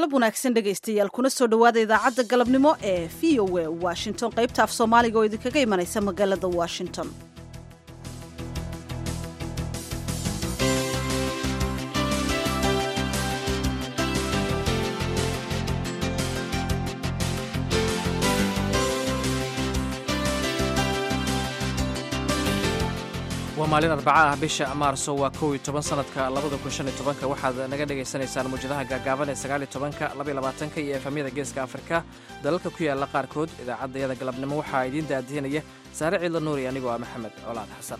galab wanaagsan dhegaystayaal kuna soo dhowaada idaacadda galabnimo ee v o a washington qaybta af soomaaliga oo idinkaga imanaysa magaalada washington waa maalin arbaca ah bisha maarso waa kow iyo toban sanadka labada kun shan iyo tobanka waxaad naga dhagaysanaysaan muwjadaha gaagaaban ee sagaal iyo tobanka laba iyo labaatanka iyo efamyada geeska afrika dalalka ku yaala qaarkood idaacaddayada galabnimo waxaa idiin daadihinaya saare ciidla nuuri anigoo ah maxamed colaad xasan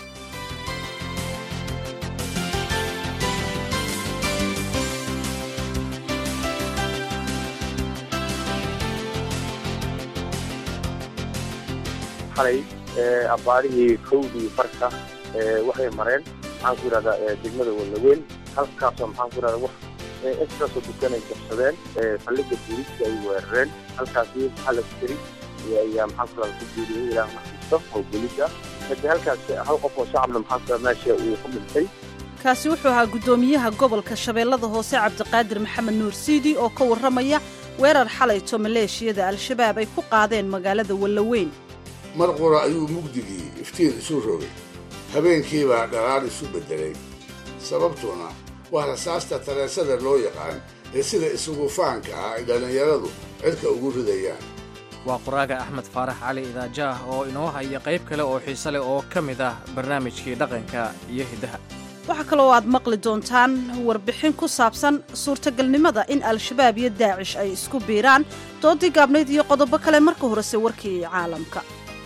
xalay abbaarihii kowdii farka waxay mareen maxaan ku yidhahdaa degmada walaweyn halkaasoo maxaan ku yidhahdaa wax intaasoo dukanay jabsadeen saldhigga booliiska ay weerareen halkaasi hal askari ayaa maxaan ku yidhahdaa ku geeriyey ilaah naxariisto oo booliis ah kadib halkaas hal qof oo shacabna maxaan ku yidhahdaa meesha uu ku dhintay kaasi wuxuu ahaa guddoomiyaha gobolka shabeellada hoose cabdiqaadir maxamed nuur siidi oo ka warramaya weerar xalayto maleeshiyada al-shabaab ay ku qaadeen magaalada wallaweyn mar qura ayuu mugdigii iftiin isu rogay habeenkiibaa dhalaal isu beddelay sababtuna waa rasaasta tareesada loo yaqaan ee sida isugu faanka ah ay dhallinyaradu cidka ugu ridayaan waa qoraaga axmed faarax cali idaajaah oo inoo haya qayb kale oo xiise leh oo ka mid ah barnaamijkii dhaqanka iyo hiddaha waxaa kaloo aad maqli doontaan warbixin ku saabsan suurtagalnimada in al-shabaab iyo daacish ay isku biiraan doodii gaabnayd iyo qodobo kale marka horese warkii caalamka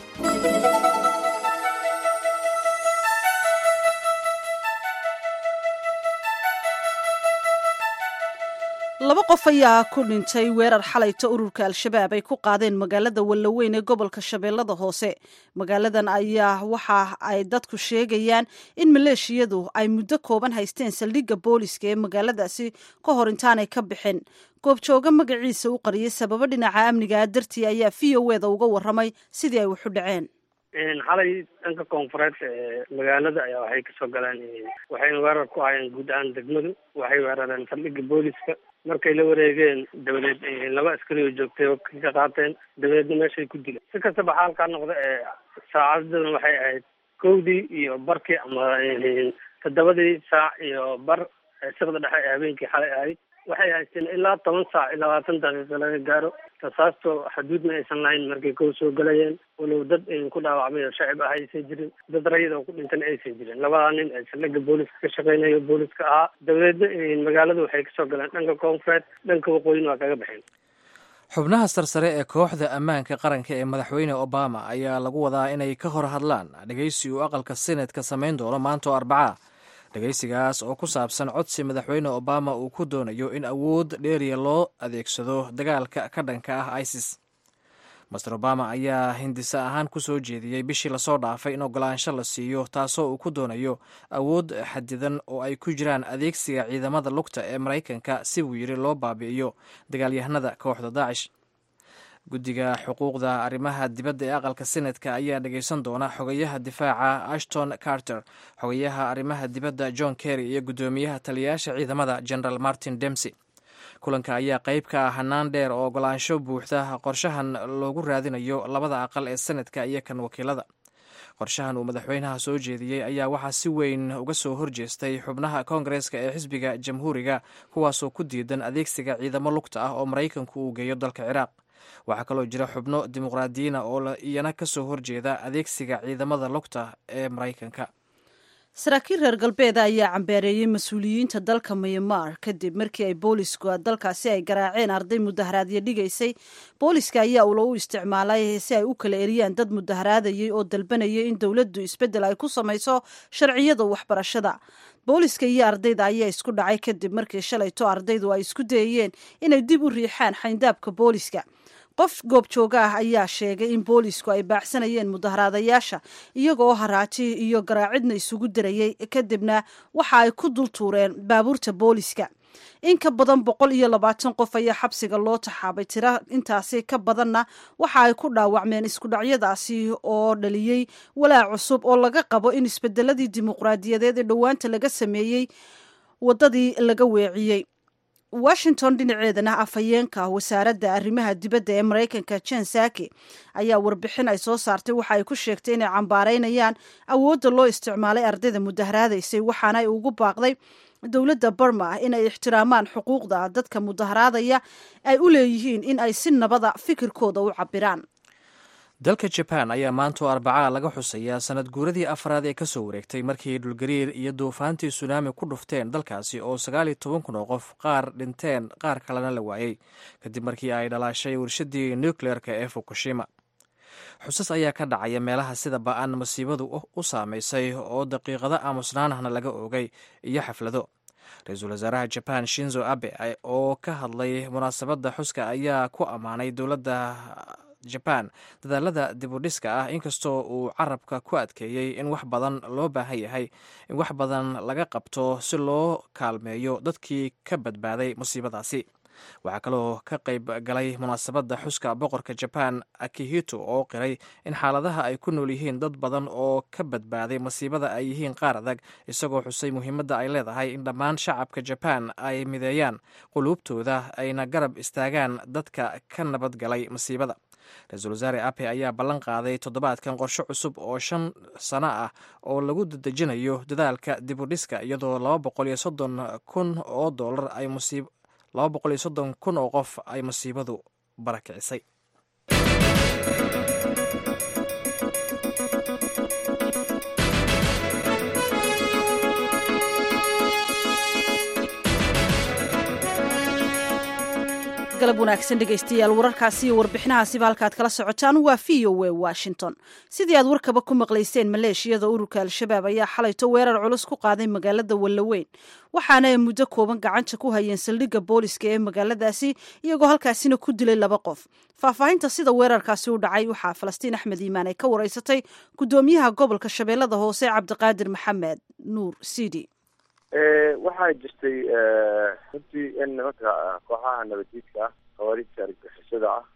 laba qof ayaa ku dhintay weerar xalayta ururka al-shabaab ay ku qaadeen magaalada wallaweyn ee gobolka shabeellada hoose magaaladan ayaa waxa ay dadku sheegayaan in maleeshiyadu ay muddo kooban haysteen saldhigga booliska ee magaaladaasi ka hor intaanay ka bixin goobjooga magaciisa u qariyay sababo dhinaca amnigaa dartii ayaa v o eda uga warramay sidii ay waxu dhaceen xalay dhanka koonfureed ee magaalada ayaa waxay kasoo galeen waxayna weerar ku hayeen guud ahaan degmadu waxay weerareen saldhigga booliska markay la wareegeen dabadeed laba askari oo joogtay oo ka qaateen dabadeedna meeshay ku dileen si kastaba xaalkaa noqda ee saacadaduna waxay ahayd kowdii iyo barkii ama toddobadii saac iyo bar siqda dhexe ee habeenkii xalay ahayd waxay haysteen ilaa toban saac iyo labaatan daqiiqa laga gaaro rasaasto xaduudna aysan lahayn markay kow soo galayeen walow dad ku dhaawacmay oo shacib ah aysan jirin dad rayid oo ku dhintan aysan jirin labadaa nin ee saldhigga booliska ka shaqeynayo booliska ahaa dabadeedna magaaladu waxay kasoo galeen dhanka koonfureed dhanka waqooyina waa kaga baxeen xubnaha sarsare ee kooxda ammaanka qaranka ee madaxweyne obama ayaa lagu wadaa inay ka hor hadlaan dhegaysi uu aqalka senetka samayn doono maanta oo arbaca dhegaysigaas oo ku saabsan codsi madaxweyne obama uu ku doonayo in awood dheeriya loo adeegsado dagaalka ka dhanka ah isis master obama ayaa hindisa ahaan ku soo jeediyey bishii lasoo dhaafay in ogolaansho la siiyo taasoo uu ku doonayo awood xadidan oo ay ku jiraan adeegsiga ciidamada lugta ee maraykanka si buu yidhi loo baabi'iyo dagaalyahanada kooxda daacish guddiga xuquuqda arrimaha dibadda ee aqalka senetka ayaa dhegaysan doona xogayaha difaaca ashton carter xogayaha arrimaha dibadda john kerry iyo guddoomiyaha taliyayaasha ciidamada general martin demsey kulanka ayaa qayb ka ah hanaan dheer oo ogolaansho buuxda qorshahan loogu raadinayo labada aqal ee senetka iyo kan wakiilada qorshahan uu madaxweynaha soo jeediyey ayaa waxaa si weyn uga soo horjeestay xubnaha koongareeska ee xisbiga jamhuuriga kuwaasoo ku diidan adeegsiga ciidamo lugta ah oo maraykanku uu geeyo dalka ciraaq waxaa kaloo jira xubno dimuqraadiyiina oo iyana ka soo horjeeda adeegsiga ciidamada lugta ee maraykanka saraakiil reer galbeeda ayaa cambeereeyey mas-uuliyiinta dalka myanmar kadib markii ay boolisku dalkaasi ay garaaceen arday mudaharaadyo dhigaysay booliska ayaa ula u isticmaalay si ay u kala eriyaan dad mudaharaadayay oo dalbanayay in dowladdu isbeddel ay ku samayso sharciyada waxbarashada booliska iyo ardayda ayaa isku dhacay kadib markii shalayto ardaydu ay isku dayayeen inay dib u riixaan xayndaabka booliska qof goobjooga ah ayaa sheegay in boolisku ay baacsanayeen mudaharaadayaasha iyagoo haraaji iyo garaacidna isugu darayay kadibna waxa ay ku dul tuureen baabuurta booliska in ka badan boqol iyo labaatan qof ayaa xabsiga loo taxaabay tira intaasi ka badanna waxa ay ku dhaawacmeen iskudhacyadaasi oo dhaliyey walaac cusub oo laga qabo in isbedeladii dimuqraadiyadeed ee dhowaanta laga sameeyey waddadii laga weeciyey washington dhinaceedana afhayeenka wasaaradda arrimaha dibadda ee maraykanka jen saki ayaa warbixin ay soo saartay waxa ay ku sheegtay inay cambaaraynayaan awoodda loo isticmaalay ardayda mudaharaadaysay waxaana ay ugu baaqday dowladda barma inay ixtiraamaan xuquuqda dadka mudaharaadaya ay u leeyihiin in ay si nabada fikirkooda u cabiraan dalka jaban ayaa maantoo arbacaa laga xusayaa sanad guuradii afraad ee kasoo wareegtay markii dhulgariir iyo duufaantii sunaami ku dhufteen dalkaasi oo sagaal iyo toban kun oo qof qaar dhinteen qaar kalena la waayey kadib markii ay dhalaashay warshadii nucleerka ee fukushima xusas ayaa ka dhacaya meelaha sida ba-an masiibadu u saamaysay oo daqiiqado aamusnaanahna laga oogay iyo xaflado ra-iisul wasaaraha jaban shinzo abe oo ka hadlay munaasabadda xuska ayaa ku ammaanay dowladda jaban dadaalada dibudhiska ah inkastoo uu carabka ku adkeeyey in wax badan loo baahan yahay in wax badan laga qabto si loo kaalmeeyo dadkii ka badbaaday musiibadaasi waxaa kaloo ka qayb galay munaasabadda xuska boqorka jaban akihito oo qiray in xaaladaha ay ku nool yihiin dad badan oo ka badbaaday masiibada ay yihiin qaar adag isagoo xusay muhiimadda ay leedahay in dhammaan shacabka jaban ay mideeyaan quluubtooda ayna garab istaagaan dadka ka nabad galay masiibada ra-iisul wasaare ape ayaa ballan qaaday toddobaadkan qorshe cusub oo shan sano ah oo lagu dedejinayo dadaalka dibudhiska iyadoo laba boqol iyo soddon kun oo doolar ay musiib laba boqol iyo soddon kun oo qof ay masiibadu barakicisay galab wanaagsan dhegaystayaal wararkaasi iyo warbixinahaasiba halkaad kala socotaan waa v o w washington sidii aad warkaba ku maqlayseen maleeshiyada ururka al-shabaab ayaa xalayto weerar culus ku qaaday magaalada wallaweyn waxaana ay muddo kooban gacanta ku hayeen saldhigga booliska ee magaaladaasi iyagoo halkaasina ku dilay laba qof faahfaahinta sida weerarkaasi u dhacay waxaa falastiin axmed iimaan ay ka wareysatay guddoomiyaha gobolka shabeellada hoose cabdiqaadir maxamed nuur sidi waxaa jirtay runtii in nimanka kooxaha nabadiidka ah khawaarijta argagixisada ah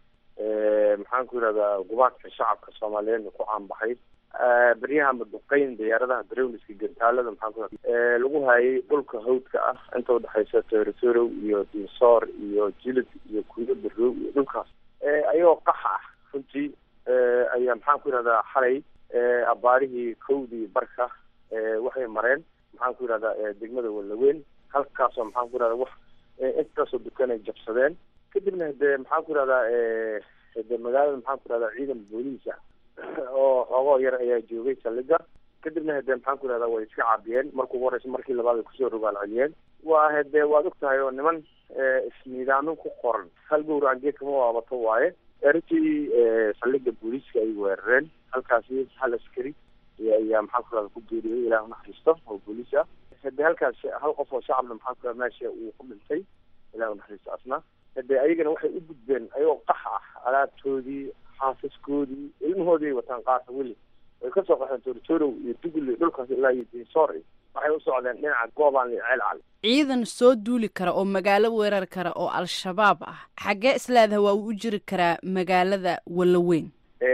maxaan ku yidhahdaa gubaadka shacabka soomaaliyeedna ku caanbaxay beryaha maduqeyn diyaaradaha darowliska gantaalada maxaan ku lagu hayay dhulka hawdka ah inta udhexaysa toritorow iyo dinsoor iyo jilid iyo kuyo barow iyo dhulkaas ayagoo qaxa ah runtii ayaa maxaan ku yidhahdaa xalay abaarihii kowdii barka waxay mareen maxaan ku yidhahdaa degmada wallaweyn halkaasoo maxaan ku yidhahdaa wax intaasoo dukanay jabsadeen kadibna hade maxaan ku yidhahdaa hade magaalada maxaan ku yidhahdaa ciidan booliisa oo xoogoo yar ayaa joogay saldhiga kadibna hade maxaan ku yidhahdaa way iska caabiyeen markuu ugu horeysa markii labaad ay kusoo rogaal celiyeen waa hade waad og tahay oo niman isniidaamin ku qoran hal gowracan geedkama waabato waaye runtii saldhiga booliiska ay weerareen halkaasi hal askari ayaa maxaan ku rahda ku geeriyooday ilah unaxariisto oo booliis ah hade halkaas hal qof oo shacabna maxaan ku rahda meesha uu ku dhintay ilah unaxariisto asna hade ayagana waxay u gudbeen ayagoo qax ah alaabtoodii xaasaskoodii ilmahoodii ay wataan qaarka weli way kasoo qaxeen tortorow iyo dugli dhulkaas ilaa iyo dinsoor waxay u socdeen dhinaca goobaan iyo ceel cali ciidan soo duuli kara oo magaalo weerar kara oo al-shabaab ah xaggee isleedaha waa uu u jiri karaa magaalada wallaweyn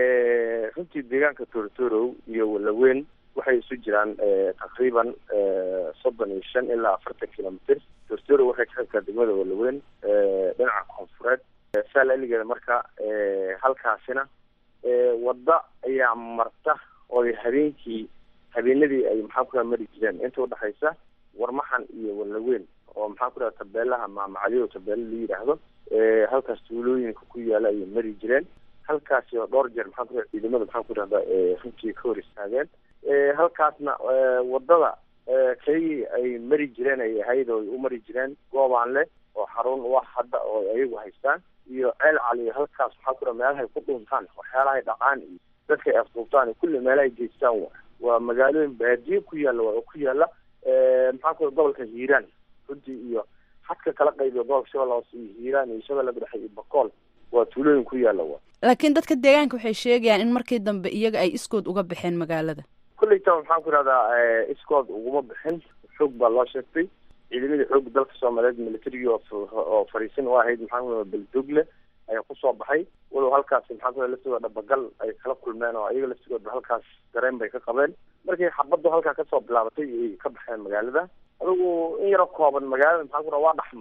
runtii deegaanka tortorow iyo wallaweyn waxay isu jiraan taqriiban soddon iyo shan ilaa afartan kilomitr tortorow waxay ka xigtaa degmada wallaweyn dhinaca koonfureed saal eligeeda marka halkaasina wadda ayaa marta oo habeenkii habeenadii ay maxaan ku raha mari jireen inta udhexaysa warmaxan iyo wallaweyn oo maxaan ku raha tabeelaha maamacaliyo tabeelo la yidhaahdo halkaas tuulooyinka ku yaala ayay mari jireen halkaasi oo dhowr jeer maxaan ku raha ciidamada maxaan ku rahdaa runtii ka hor istaageen halkaasna wadada kaygii ay mari jireen ay ahayd oo ay u mari jireen goobaan leh oo xarun wax hadda oo ayagu haystaan iyo ceel cali halkaas maxaa ku raha meelahay ku dhuntaan waxyaalahay dhaqaan iyo dadka ay afduubtaan kulli meelahay geystaan wa waa magaalooyin baadiye ku yaalla waa oo ku yaalla maxaan ku raha gobolka hiiraan runtii iyo xadka kala qaybiyo gobolka shabeella hoose iyo hiiraan iyo shabeella dhexe iyo bakool waa tuulooyin ku yaalla wa laakiin dadka deegaanka waxay sheegayaan in markii dambe iyaga ay iskood uga baxeen magaalada kulleyta maxaan ku rahdaa iskood uguma bixin xoog baa loo sheegtay ciidamadii xooga dalka soomaaliyeed militarigii oo fariisin u ahayd maxaan ku rahda beldogle ayaa kusoo baxay walow halkaasi maxaan ku laftigooda dhabagal ay kala kulmeen oo ayaga laftigooda halkaas dareen bay ka qabeen markii xabaddu halkaa kasoo bilaabatay ay ka baxeen magaalada adigu in yaroo kooban magaalada maxaan ku raha waa dhex mareen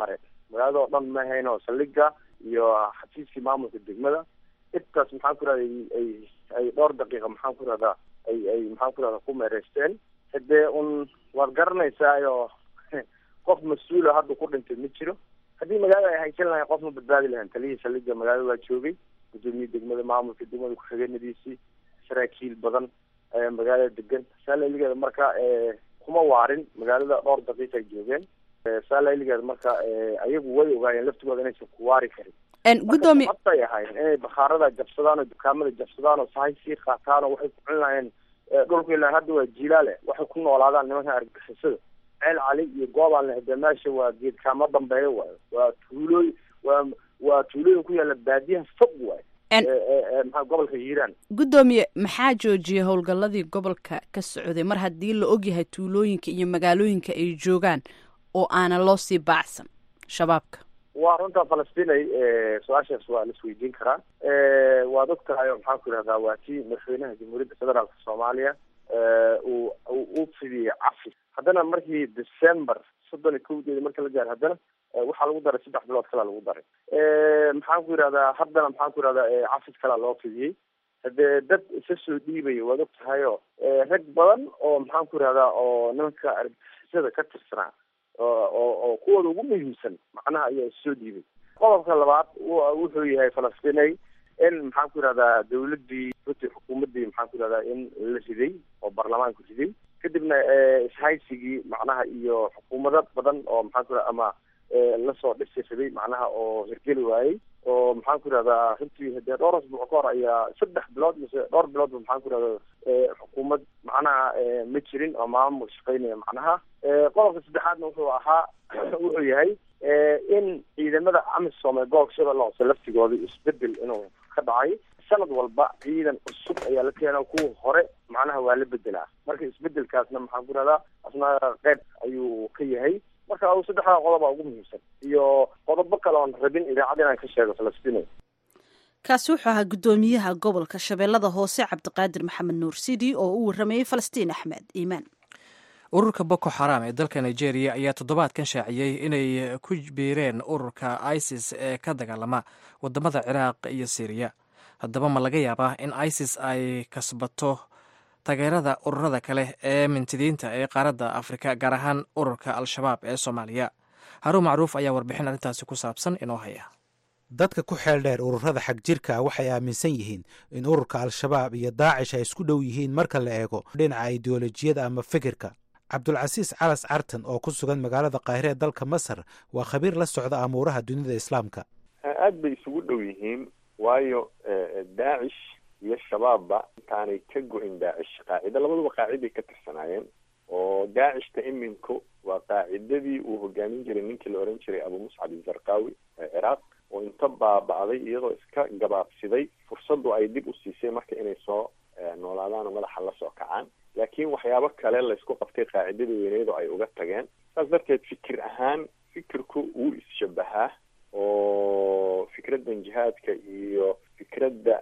magaalada oo dhan ma ahayn oo saldhiga iyo xafiiskii maamulka degmada intaas maxaan ku rahda ay ay dhowr daqiiqa maxaan ku rahdaa ay ay maxaan ku rahda ku meereysteen hadee un waad garanaysaa qof mas-uula hadda ku dhintay ma jiro haddii magaalada ay haysan lahayn qof ma badbaadi lahayn taliyihii saldhiga magaalada waa joogay gudoomiye degmada maamulka degmada ku-xigeenadiisii saraakiil badan ayaa magaalada degan saalaligeeda marka kuma waarin magaalada dhowr daqiiqa ay joogeen saalaligeeda marka ayagu way ogaayeen laftigooda inaysan ku waari karin gudoomiye ay ahayn inay bakhaarada jabsadaan oo dukaamada jabsadaan oo sahay sii qaataan oo waxay ku cun lahayeen dhulka ilaa hadda waa jiilaale waxay ku noolaadaan nimanka argagixisada ceel cali iyo goobaan lehde meesha waa geedkaama dambeeyo waayo waa tuulooy waa waa tuulooyin ku yaalla baadiyaha fog waayo maxaa gobolka hiiraan guddoomiye maxaa joojiyay howlgalladii gobolka ka socday mar haddii la ogyahay tuulooyinka iyo magaalooyinka ay joogaan oo aanan loo sii baacsan shabaabka waa runta falastinay su-aashaas waa la isweydiin karaa waad og tahay oo maxaan ku idhahdaa waa tii madaxweynaha jamhuuriyadda federaalka soomaaliya uu u fidiyey cafi haddana markii december soddon iyo kowdeeda marka la gaaro haddana waxaa lagu daray saddex bilood kalaa lagu daray maxaan ku yidhahdaa haddana maxaan ku yidhahdaa cafis kalaa loo fidiyey hadee dad isa soo dhiibaya waad og tahay oo rag badan oo maxaan ku yidhahdaa oo nimanka argagixisada ka tirsanaa oo oo kuwooda ugu muhiimsan macnaha ayaa soo dhiibay qodobka labaad wuxuu yahay falastinay in maxaan ku yidhahdaa dawladii runtii xukuumaddii maxaan ku yidhahdaa in la riday oo baarlamaanku riday kadibna ishaysigii macnaha iyo xukuumado badan oo maxaan ku yidhahda ama lasoo dhisi riday macnaha oo hirgeli waayey oo maxaan ku yidhahdaa runtii hadee dhowr asbuuc ka hor ayaa saddex bilood mise dhowr biloodba maxaan ku yidhahda xukuumad macnaha ma jirin oo maamul shaqeynaya macnaha qodobka saddexaadna wuxuu ahaa wuxuu yahay in ciidamada amisom ee gobolka shabeelle hoose laftigooda isbedel inuu ka dhacay sanad walba ciidan cusub ayaa la keena kuwa hore macnaha waa la bedelaa marka isbedelkaasna maxaan ku yidhahdaa asna qeyb ayuu ka yahay marka saddexdaa qodoba ugu muhiimsan iyo qodobo kale oon rabin idaacad inaan ka sheego falastiin kaasi wuxuu ahaa guddoomiyaha gobolka shabeellada hoose cabdiqaadir maxamed nuur sidi oo u waramayey falastiin axmed iimaan ururka boko xaram ee dalka nigeria ayaa toddobaadkan shaaciyey inay ku biireen ururka isis ee ka dagaalama wadamada ciraaq iyo syriya haddaba ma laga yaabaa in isis ay kasbato taageerada ururada kale ee mintidiinta ee qaaradda afrika gaar ahaan ururka al-shabaab ee soomaaliya haruun macruuf ayaa warbixin arrintaasi ku saabsan inoo haya dadka ku xeel dheer ururada xag jirka ah waxay aaminsan yihiin in ururka al-shabaab iyo daacish ay isku dhow yihiin marka la eego dhinaca ideolojiyada ama fikirka cabdulcasiis calas cartan oo ku sugan magaalada kaahire ee dalka masar waa khabiir la socda amuuraha dunida islaamka aada bay isugu dhow yihiin waayo daacish iyo shabaabba intaanay ka go-in daacish qaacida labaduba qaaciday ka tirsanaayeen oo daacishta iminku waa qaacidadii uu hogaamin jiray ninkii la ohan jiray abu muscab izarqawi ee ciraaq oo inta baaba'day iyadoo iska gabaabsiday fursaddu ay dib u siisay marka inay soo noolaadaan oo madaxa la soo kacaan laakiin waxyaabo kale laysku qabtay qaacidadii weyneed oo ay uga tageen saas darteed fikir ahaan fikirku wuu is-shabahaa oo fikraddan jihaadka iyo fikradda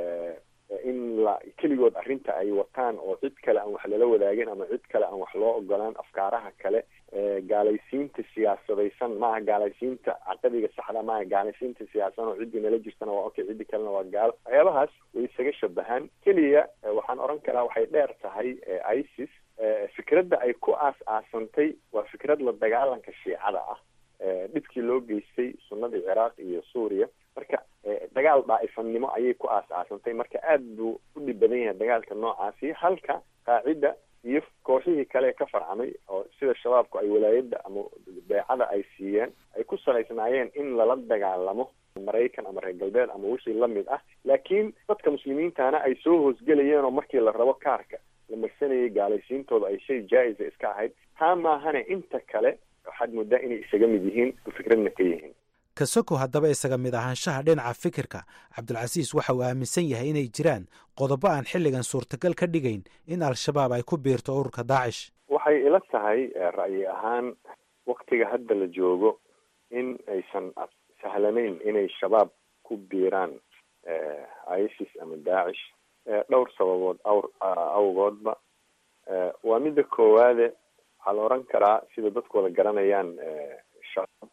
in la keligood arrinta ay wataan oo cid kale aan wax lala wadaagin ama cid kale aan wax loo ogolaan afkaaraha kale gaalaysiinta siyaasadaysan maaha gaalaysiinta caqadiga saxda maaha gaalaysiinta siyaasan oo ciddii nala jirtana waa okay ciddii kalena waa gaalo waxyaabahaas way isaga shabahaan keliya waxaan odhan karaa waxay dheer tahay isis fikradda ay ku aas-aasantay waa fikrad la dagaalanka shiicada ah dhibkii loo geystay sunnadii ciraaq iyo suuriya marka dagaal daa'ifannimo ayay ku aas-aasantay marka aada buu u dhib badan yahay dagaalka noocaasi halka qaacida iyo kooxihii kale ee ka farcamay oo sida shabaabku ay walaayadda ama beecada ay siiyeen ay ku salaysnaayeen in lala dagaalamo maraykan ama reer galbeed ama wixii lamid ah laakiin dadka muslimiintana ay soo hoosgelayeen oo markii la rabo kaarka la marsanayay gaalaysiintooda ay shay jaa-isa iska ahayd taa maahane inta kale waxaad moodaa inay isaga mid yihiin fikradna ka yihiin kasoko haddaba isaga mid ahaanshaha dhinaca fikirka cabdulcasiis waxa uu aaminsan yahay inay jiraan qodobo aan xilligan suurtagal ka dhigayn in al-shabaab ay ku biirto ururka daacish waxay ila tahay ra'yi ahaan waktiga hadda la joogo in aysan sahlanayn inay shabaab ku biiraan isis ama daacish dhowr sababood awr awgoodba waa midda koowaade waxaa la oran karaa sida dadku wada garanayaan shabaab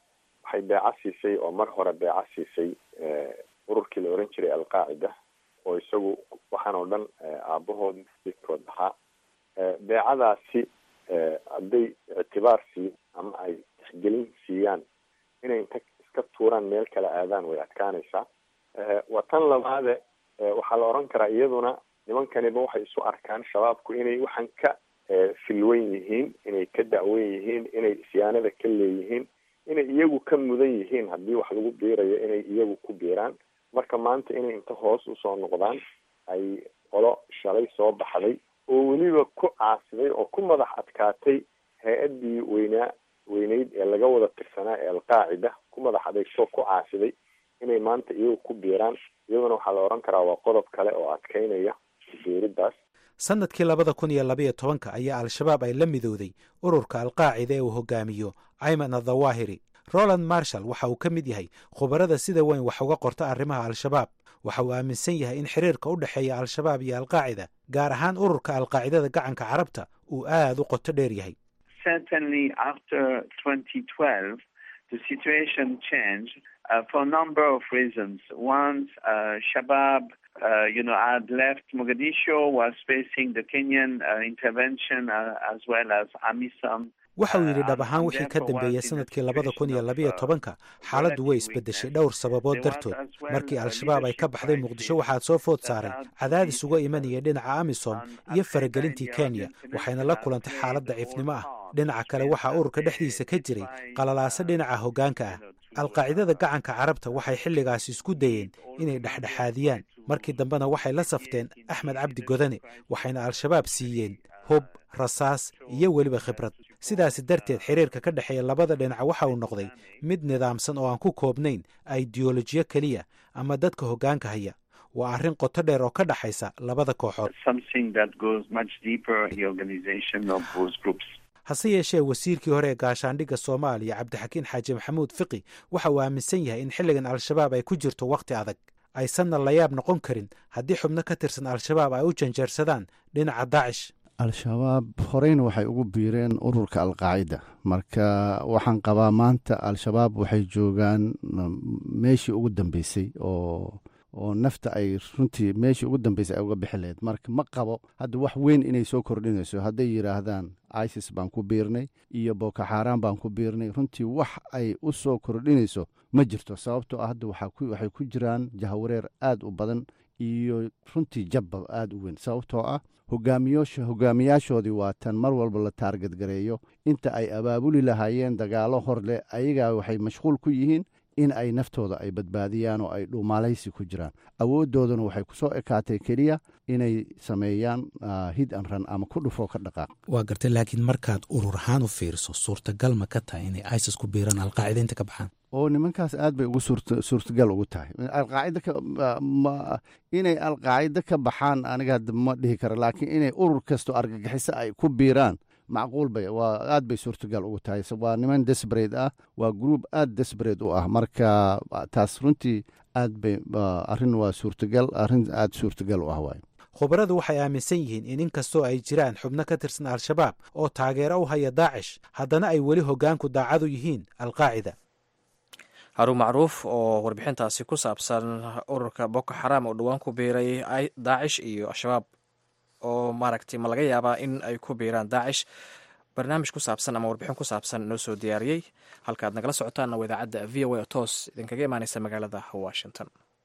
waxay beeco siisay oo mar hore beeco siisay ururkii la oran jiray alqaacida oo isagu waxaan oo dhan aabahood midkood ahaa beecadaasi hadday ictibaar siiyo ama ay tixgelin siiyaan inay inta iska tuuraan meel kale aadaan way adkaanaysaa waa tan labaade waxaa la oran karaa iyaduna nimankaniba waxay isu arkaan shabaabku inay waxaan ka filwan yihiin inay ka da'wen yihiin inay isyaanada ka leeyihiin inay iyagu ka mudan yihiin haddii wax lagu biirayo inay iyagu ku biiraan marka maanta inay inta hoos usoo noqdaan ay qolo shalay soo baxday oo weliba ku caasiday oo ku madax adkaatay hay-addii weynaa weyneyd ee laga wada tirsanaa ee alqaacida ku madax adeegtoo ku caasiday inay maanta iyagu ku biiraan iyaduna waxaa la oran karaa waa qodob kale oo adkeynaya biiridaas sannadkii labada kun iyo labaiyo tobanka ayaa al-shabaab ay la midowday ururka alqaacida ee uu hogaamiyo ayman adhawaahiri roland marshall waxa uu ka mid yahay khubarada sida weyn wax uga qorta arrimaha al-shabaab waxa uu aaminsan yahay in xiriirka u dhexeeya al-shabaab iyo alqaacida gaar ahaan ururka alqaacidada gacanka carabta uu aad u qoto dheer yahay Uh, you know, I had left Mogadishu, was facing the Kenyan uh, intervention uh, as well as AMISOM. waxa uu yidhi dhab ahaan wixii ka dambeeyey sanadkii labada kun iyo labayo tobanka xaaladdu way isbeddeshay dhowr sababood dartood markii al-shabaab ay ka baxday muqdisho waxaa soo food saaray cadaadis uga imanaya dhinaca amisom iyo faragelintii kenya waxayna la kulantay xaalad daciifnimo ah dhinaca kale waxaa ururka dhexdiisa ka jiray qalalaaso dhinaca hoggaanka ah alqaacidada gacanka carabta waxay xilligaasi isku dayeen inay dhexdhexaadiyaan markii dambena waxay la safteen axmed cabdi godane waxayna al-shabaab siiyeen hub rasaas iyo weliba khibrad sidaasi darteed xiriirka ka dhexeeya labada dhinac waxa uu noqday mid nidaamsan oo aan ku koobnayn aideolojiyo keliya ama dadka hoggaanka haya waa arrin qoto dheer oo ka dhexaysa labada kooxood hase yeeshee wasiirkii hore ee gaashaandhigga soomaaliya cabdixakiin xaaji maxamuud fiqi waxa uu aaminsan yahay in xilligan al-shabaab ay ku jirto wakhti adag aysanna layaab noqon karin haddii xubno ka tirsan al-shabaab ay u janjeersadaan dhinaca daacish al-shabaab horeyna waxay ugu biireen ururka alqaacida marka waxaan qabaa maanta al-shabaab waxay joogaan meeshii ugu dambeysay oo oo nafta ay runtii meeshii ugu dambeysay ay uga bixi lahayd marka ma qabo hadda wax weyn inay soo kordhinayso hadday yidhaahdaan isis baan ku biirnay iyo boko xaaraan baan ku biirnay runtii wax ay u soo kordhinayso ma jirto sababtoo ah hadda waxay ku jiraan jahawareer aad u badan iyo runtii jabba aad u weyn sababtoo ah hogaamiyoosha hogaamiyaashoodii waa tan mar walba la taargadgareeyo inta ay abaabuli lahaayeen dagaalo hor leh ayagaa waxay mashquul ku yihiin in ay naftooda ay badbaadiyaan oo ay dhuumaalaysi ku jiraan awooddooduna waxay ku soo ekaatay keliya inay sameeyaan hid an ran ama ku dhufoo ka dhaqaaq waa gartay laakiin markaad urur ahaan u fiiriso suurtagal ma ka tahay inay isis ku biiraan alqaacida inta ka baxaan oo nimankaas aad bay ugu suurtagal ugu tahay alqaacida inay alqaacida ka baxaan aniga ma dhihi kara laakiin inay urur kasto argagixiso ay ku biiraan macquul bay waa aad bay suurtagal ugu tahay waa niman desbrate ah waa group aad desbrate u ah marka taas runtii aad bay arrin waa suurtagal arrin aad suurtagal u ah waay khubaradu waxay aaminsan yihiin in inkastoo ay jiraan xubno ka tirsan al-shabaab oo taageero u haya daacish haddana ay weli hoggaanku daacadu yihiin alqaacida haruun macruuf oo warbixintaasi ku saabsan ururka boko xaraam oo dhowaan ku biiray daacish iyo al-shabaab oo maaragtay ma laga yaabaa in ay ku biiraan daacish barnaamij ku saabsan ama warbixin ku saabsan noo soo diyaariyey halkaaad nagala socotaanna waa idaacadda v o a oo toos idinkaga imaaneysa magaalada washington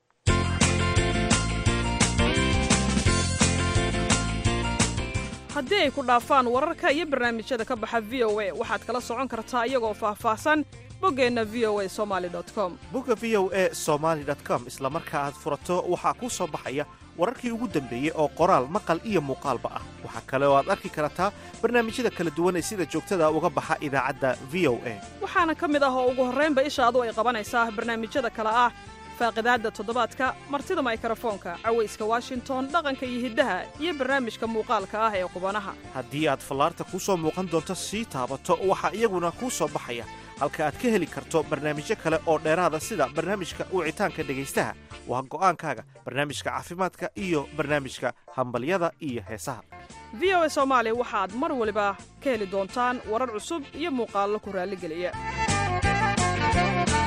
haddii ay ku dhaafaan wararka iyo barnaamijyada ka baxa v o a waxaad kala socon kartaa iyagoo faahfaahsan boggeenna v o a somali com bogga v o a somaali com isla marka aad furato waxaa kuu soo baxaya wararkii ugu dambeeyey oo qoraal maqal iyo muuqaalba ah waxaa kale oo aad arki kartaa barnaamijyada kala duwan ee sida joogtada uga baxa idaacadda v o a waxaana ka mid ah oo ugu horraynba ishaadu ay qabanaysaa barnaamijyada kale ah faaqidaadda toddobaadka martida maykrofoonka cawayska washington dhaqanka iyo hiddaha iyo barnaamijka muuqaalka ah ee qubanaha haddii aad fallaarta kuu soo muuqan doonto sii taabato waxaa iyaguna kuu soo baxaya halka aad ka heli karto barnaamijyo kale oo dheeraada sida barnaamijka wicitaanka dhegaystaha waa go'aankaaga barnaamijka caafimaadka iyo barnaamijka hambalyada iyo heesaha v o a soomaali waxaad mar waliba ka heli doontaan warar cusub iyo muuqaallo ku raalligeliya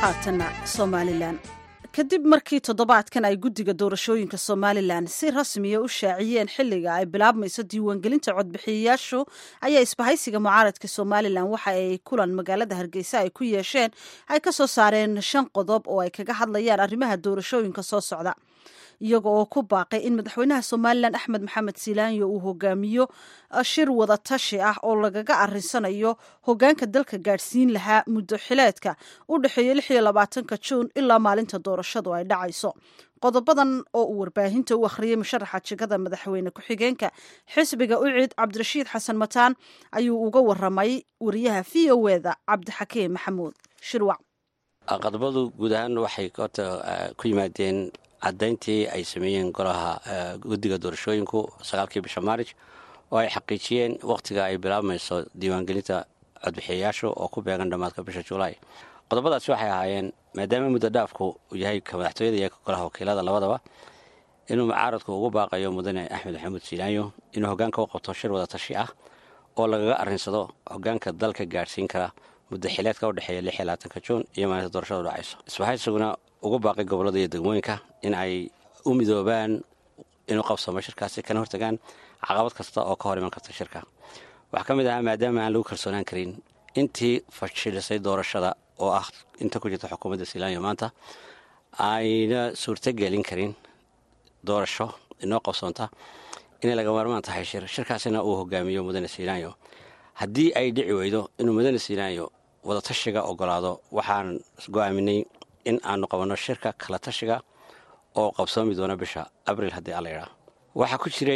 haatanna somalilan kadib markii toddobaadkan ay guddiga doorashooyinka somalilan si rasmiya u shaaciyeen xilliga ay bilaabmayso diiwaangelinta codbixiyayaashu ayaa isbahaysiga mucaaradka somalilan waxa ay kulan magaalada hargeysa ay ku yeesheen ay ka soo saareen shan qodob oo ay kaga hadlayaan arrimaha doorashooyinka soo socda iyaga oo ku baaqay in madaxweynaha somalilan axmed maxamed silaanyo uu hogaamiyo shir wada tashi ah oo lagaga arinsanayo hogaanka dalka gaadhsiin lahaa muddo xileedka u dhexeeya lix iyo labaatanka juun ilaa maalinta doorashadu ay dhacayso qodobadan oo uu warbaahinta u akhriyey musharaxa jegada madaxweyne ku-xigeenka xisbiga ucid cabdirashiid xasan mataan ayuu uga waramay wariyaha v o eda cabdixakiim maxamuud shirwac qodobadu guud ahaan waxay horta ku yimaadeen caddayntii ay sameeyeen golaha guddiga doorashooyinku sagaalkii bisha maarij oo ay xaqiijiyeen wakhtiga ay bilaabmayso diiwaangelinta codbixiyayaashu oo ku beegan dhammaadka bisha julaay qodobadaasi waxay ahaayeen maadaama muddo dhaafku uu yahay ka madaxtooyada iyo ka golaha wakiilada labadaba inuu mucaaradku ugu baaqayo mudane axmed maxamuud silaanyo inuu hogaanka u qabto shir wada tashi ah oo lagaga arrinsado hogaanka dalka gaadhsiin kara muddo xileedka u dhexeeya lix iyo labaatanka juun iyo maalinta doorashadu dhacayso isbahaysaguna ugu baaqay gobollada iyo degmooyinka in ay u midoobaan inuu qabsamo shirkaasi kana hortagaan caqabad kasta oo ka hor iman karta shirka waxaa ka mid ahaa maadaama aan lagu kalsoonaan karin intii fashilisay doorashada oo ah inta ku jirta xukuumadda silaanyo maanta ayna suurtogelin karin doorasho inoo qabsoonta inay laga maarmaan tahay shir shirkaasina uu hogaamiyo mudane silaanyo haddii ay dhici weydo inuu mudane silaanyo wadatashiga ogolaado waxaan go-aaminay in aanu qabanno shirka kala tashiga oo qabsoomi doona bisha abril haddii alla idhaa waxaa ku jiray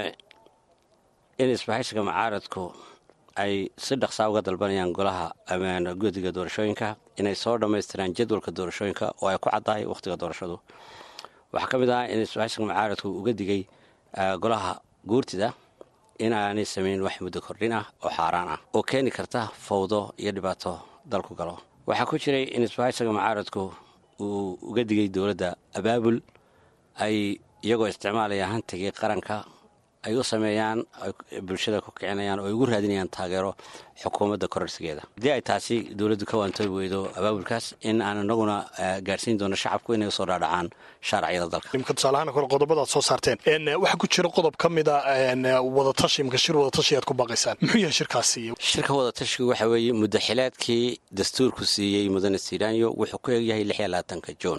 in isbahaysiga mucaaradku ay si dhaqsaa uga dalbanayaan golaha amaan guddiga doorashooyinka inay soo dhammaystiraan jadwalka doorashooyinka oo ay ku caddahay wakhtiga doorashadu waxaa ka mid ah in isbahaysiga mucaaradku uga digay golaha guurtida in aanay samayn wax muddo kordhin ah oo xaaraan ah oo keeni karta fawdo iyo dhibaato dalku galo waxaa ku jiray in isbahaysiga mucaaradku uu uga digay dowladda abaabul ay iyagoo isticmaalaya hantigii qaranka ay u sameeyaan bulshada ku kicinayaan oo ay ugu raadinayaan taageero xukuumadda kororsigeeda haddii ay taasi dowladdu ka waantoobi weydo abaabulkaas in aan inaguna gaadhsiin doono shacabku inay usoo dhaadhacaan shaaraciyada dalka imka tusaalahaan kore qodobadaad soo saarteen waxaa ku jira qodob ka mid a wadatashi imka shir wadatashi aad ku baaqaysaan muxuu yahay shirkaasi shirka wadatashigu waxa weeye muddo xileedkii dastuurku siiyey mudane silaanyo wuxuu ku egyahay lix iyo labaatanka juun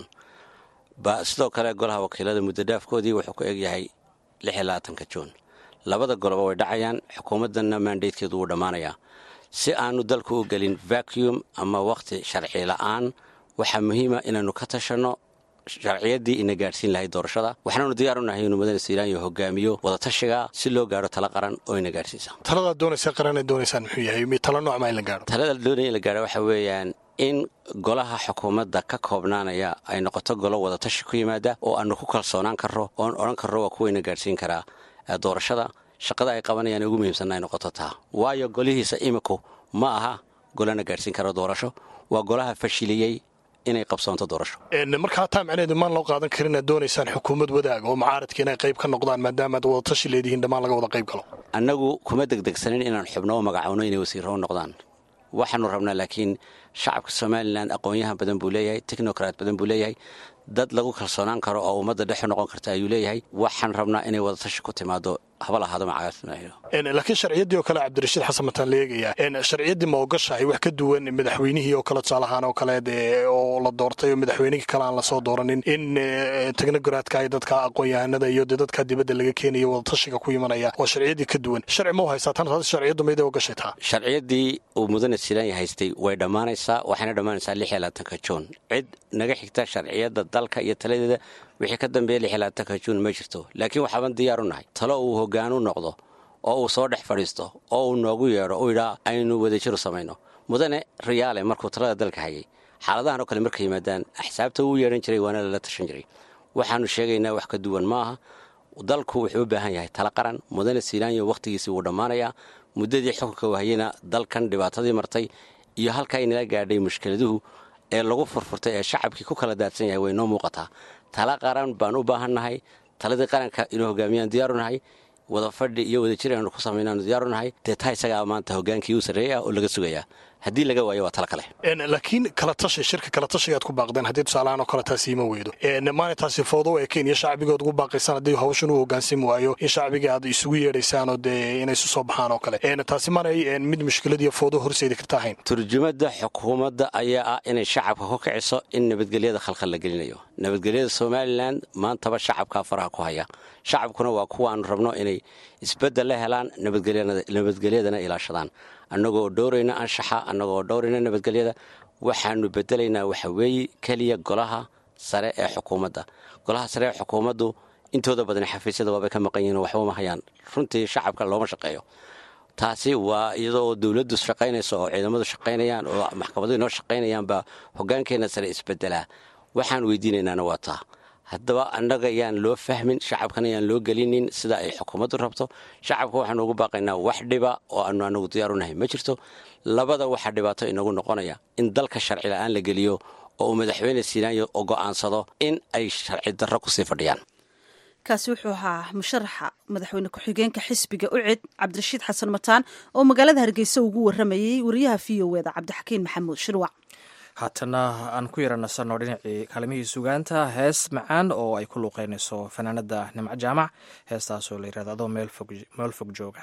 ba sidoo kale golaha wakiilada muddo dhaafkoodii wuxuu ku egyahay lix iyo labaatanka juun labada goloba way dhacayaan xukuumaddanna maandaydkeedu wuu dhammaanayaa si aanu dalku u gelin vacuum ama wakhti sharci la'aan waxaa muhiima inaannu ka tashanno sharciyaddii ina gaadhsiin lahayd doorashada waxaanaanu diyaar u nahay inuu mudane silaanyo hogaamiyo wadatashiga si loo gaadho tala qaran oo ina gaadhsiisa taladaad doonaysa qaran ad doonaysaan muxuu yahay tala noocma in la gaadho talada doonaya in la gaadho waxa weeyaan in golaha xukuumadda ka koobnaanaya ay noqoto golo wadatashi ku yimaada oo aanu ku kalsoonaan karro oon odhan karro waa kuwayna gaadhsiin karaa doorashada shaqada ay qabanayaan ugu muhiimsanna ay noqoto taa waayo golihiisa iminku ma aha golana gaadhsiin karo doorasho waa golaha fashiliyey inay qabsoonto doorasho markaa taa macneheedu maan loo qaadan karin aad doonaysaan xukuumad wadaag oo mucaaradka inay qayb ka noqdaan maadaama aad wadatashi leedihiin dhammaan laga wada qayb galo annagu kuma degdegsanin inaan xubno u magacowno inay wasiirro u noqdaan waxaanu rabnaa laakiin shacabka somalilan aqoon-yahan badan buu leeyahay technokrat badan buu leeyahay dad lagu kalsoonaan karo oo ummadda dhexu noqon karta ayuu leeyahay waxaan rabnaa inay wadatashi ku timaado haba lahaado laakiin sharciyaddii oo kale cabdirashiid xasan mataan la eegayaa sharciyaddii ma ogashahay wax ka duwan madaxweynihii oo kale tusaalahaan oo kale oo la doortay oo madaxweynihii kale aan lasoo dooranin in technogaraadka ay dadka aqoon-yahanada iyo dee dadka dibadda laga keenayo wadatashiga ku imanaya waa sharciyaddii ka duwan sharci ma u haysaa tan taas sharciyaddu mayday ogashay taa sharciyaddii uu mudane silaanya haystay way dhammaanaysaa waxayna dhammaanaysaa lix iyo labaatanka juun cid naga xigta sharciyadda dalka iyo taladeeda wixii ka dambeeya lix iyo labaatanka juun ma jirto laakiin waxaaban diyaar u nahay talo uu hogaanu noqdo oo uu soo dhex fadhiisto oo uu noogu yeedho u yidhaa aynu wadajiru samayno mudane riyaale markuu talada dalka hayay xaaladahan oo kale markay yimaadaan axsaabta wuu yeedhan jiray waana lala tashan jiray waxaanu sheegaynaa wax ka duwan ma aha dalku wuxuu u baahan yahay tala qaran mudane silaanyo wakhtigiisii wuu dhammaanayaa muddadii xukunka wahayena dalkan dhibaatadii martay iyo halkaa inala gaadhay mushkiladuhu ee lagu furfurtay ee shacabkii ku kala daadsan yahay way noo muuqataa tala qaran baan u baahannahay taladii qaranka inuu hogaamiyaan diyaarunahay wada fadhi iyo wadajir aanu ku samaynaanu diyaarunahay dee taa isagaa maanta hogaankii uu sarreeyay ah oo laga sugayaa haddii laga waayo waa tala kale laakiin kala tashi shirka kala tashigaad ku baaqdeen haddii tusaalahaan oo kale taasi ima weydo maalintaasi foodo ee kenya shacbigood ugu baaqaysaan haddii hawshan u hogaansami waayo in shacbiga aad isugu yeedhaysaan oo dee inay isu soo baxaan oo kale taasi manay mid mushkiladiiyo foodo horseedi karta ahayn turjumada xukuumadda ayaa ah inay shacabka ku kiciso in nabadgelyada khalkhal la gelinayo nabadgelyada somalilan maantaba shacabkaa faraha ku haya shacabkuna waa kuwaanu rabno inay isbeddel la helaan nabadgelyadana ilaashadaan annagoo dhowrayna anshaxa annagoo dhowrayna nabadgelyada waxaanu bedelaynaa waxa weeye keliya golaha sare ee xukuumadda golaha sare ee xukuumaddu intooda badan xafiisyada waabay ka maqan yihiin waxba ma hayaan runtii shacabka looma shaqeeyo taasi waa iyadoo dowladdu shaqaynayso oo ciidamadu shaqaynayaan oo maxkamadu inoo shaqaynayaan baa hogaankeenna sare isbedelaa waxaan weydiinaynaana waa taa haddaba annaga yaan loo fahmin shacabkana yaan loo gelinin sida ay xukuumaddu rabto shacabka waxaanu ugu baaqaynaa wax dhiba oo aanu anagu diyaarunahay ma jirto labada waxaa dhibaato inagu noqonaya in dalka sharci la'aan la geliyo oo uu madaxweyne siinaanyo oo go'aansado in ay sharci darro kusii fadhiyaan kaasi wuxuu ahaa musharaxa madaxweyne ku-xigeenka xisbiga ucid cabdirashiid xasan mataan oo magaalada hargeysa ugu waramayey wariyaha v o eda cabdixakiin maxamuud shirwac haatana aan ku yara nasanno dhinacii kaalimihii sugaanta hees macaan oo ay ku luuqeynayso fanaanada nimco jaamac heestaasoo la yirahdo adoo meel fog jooga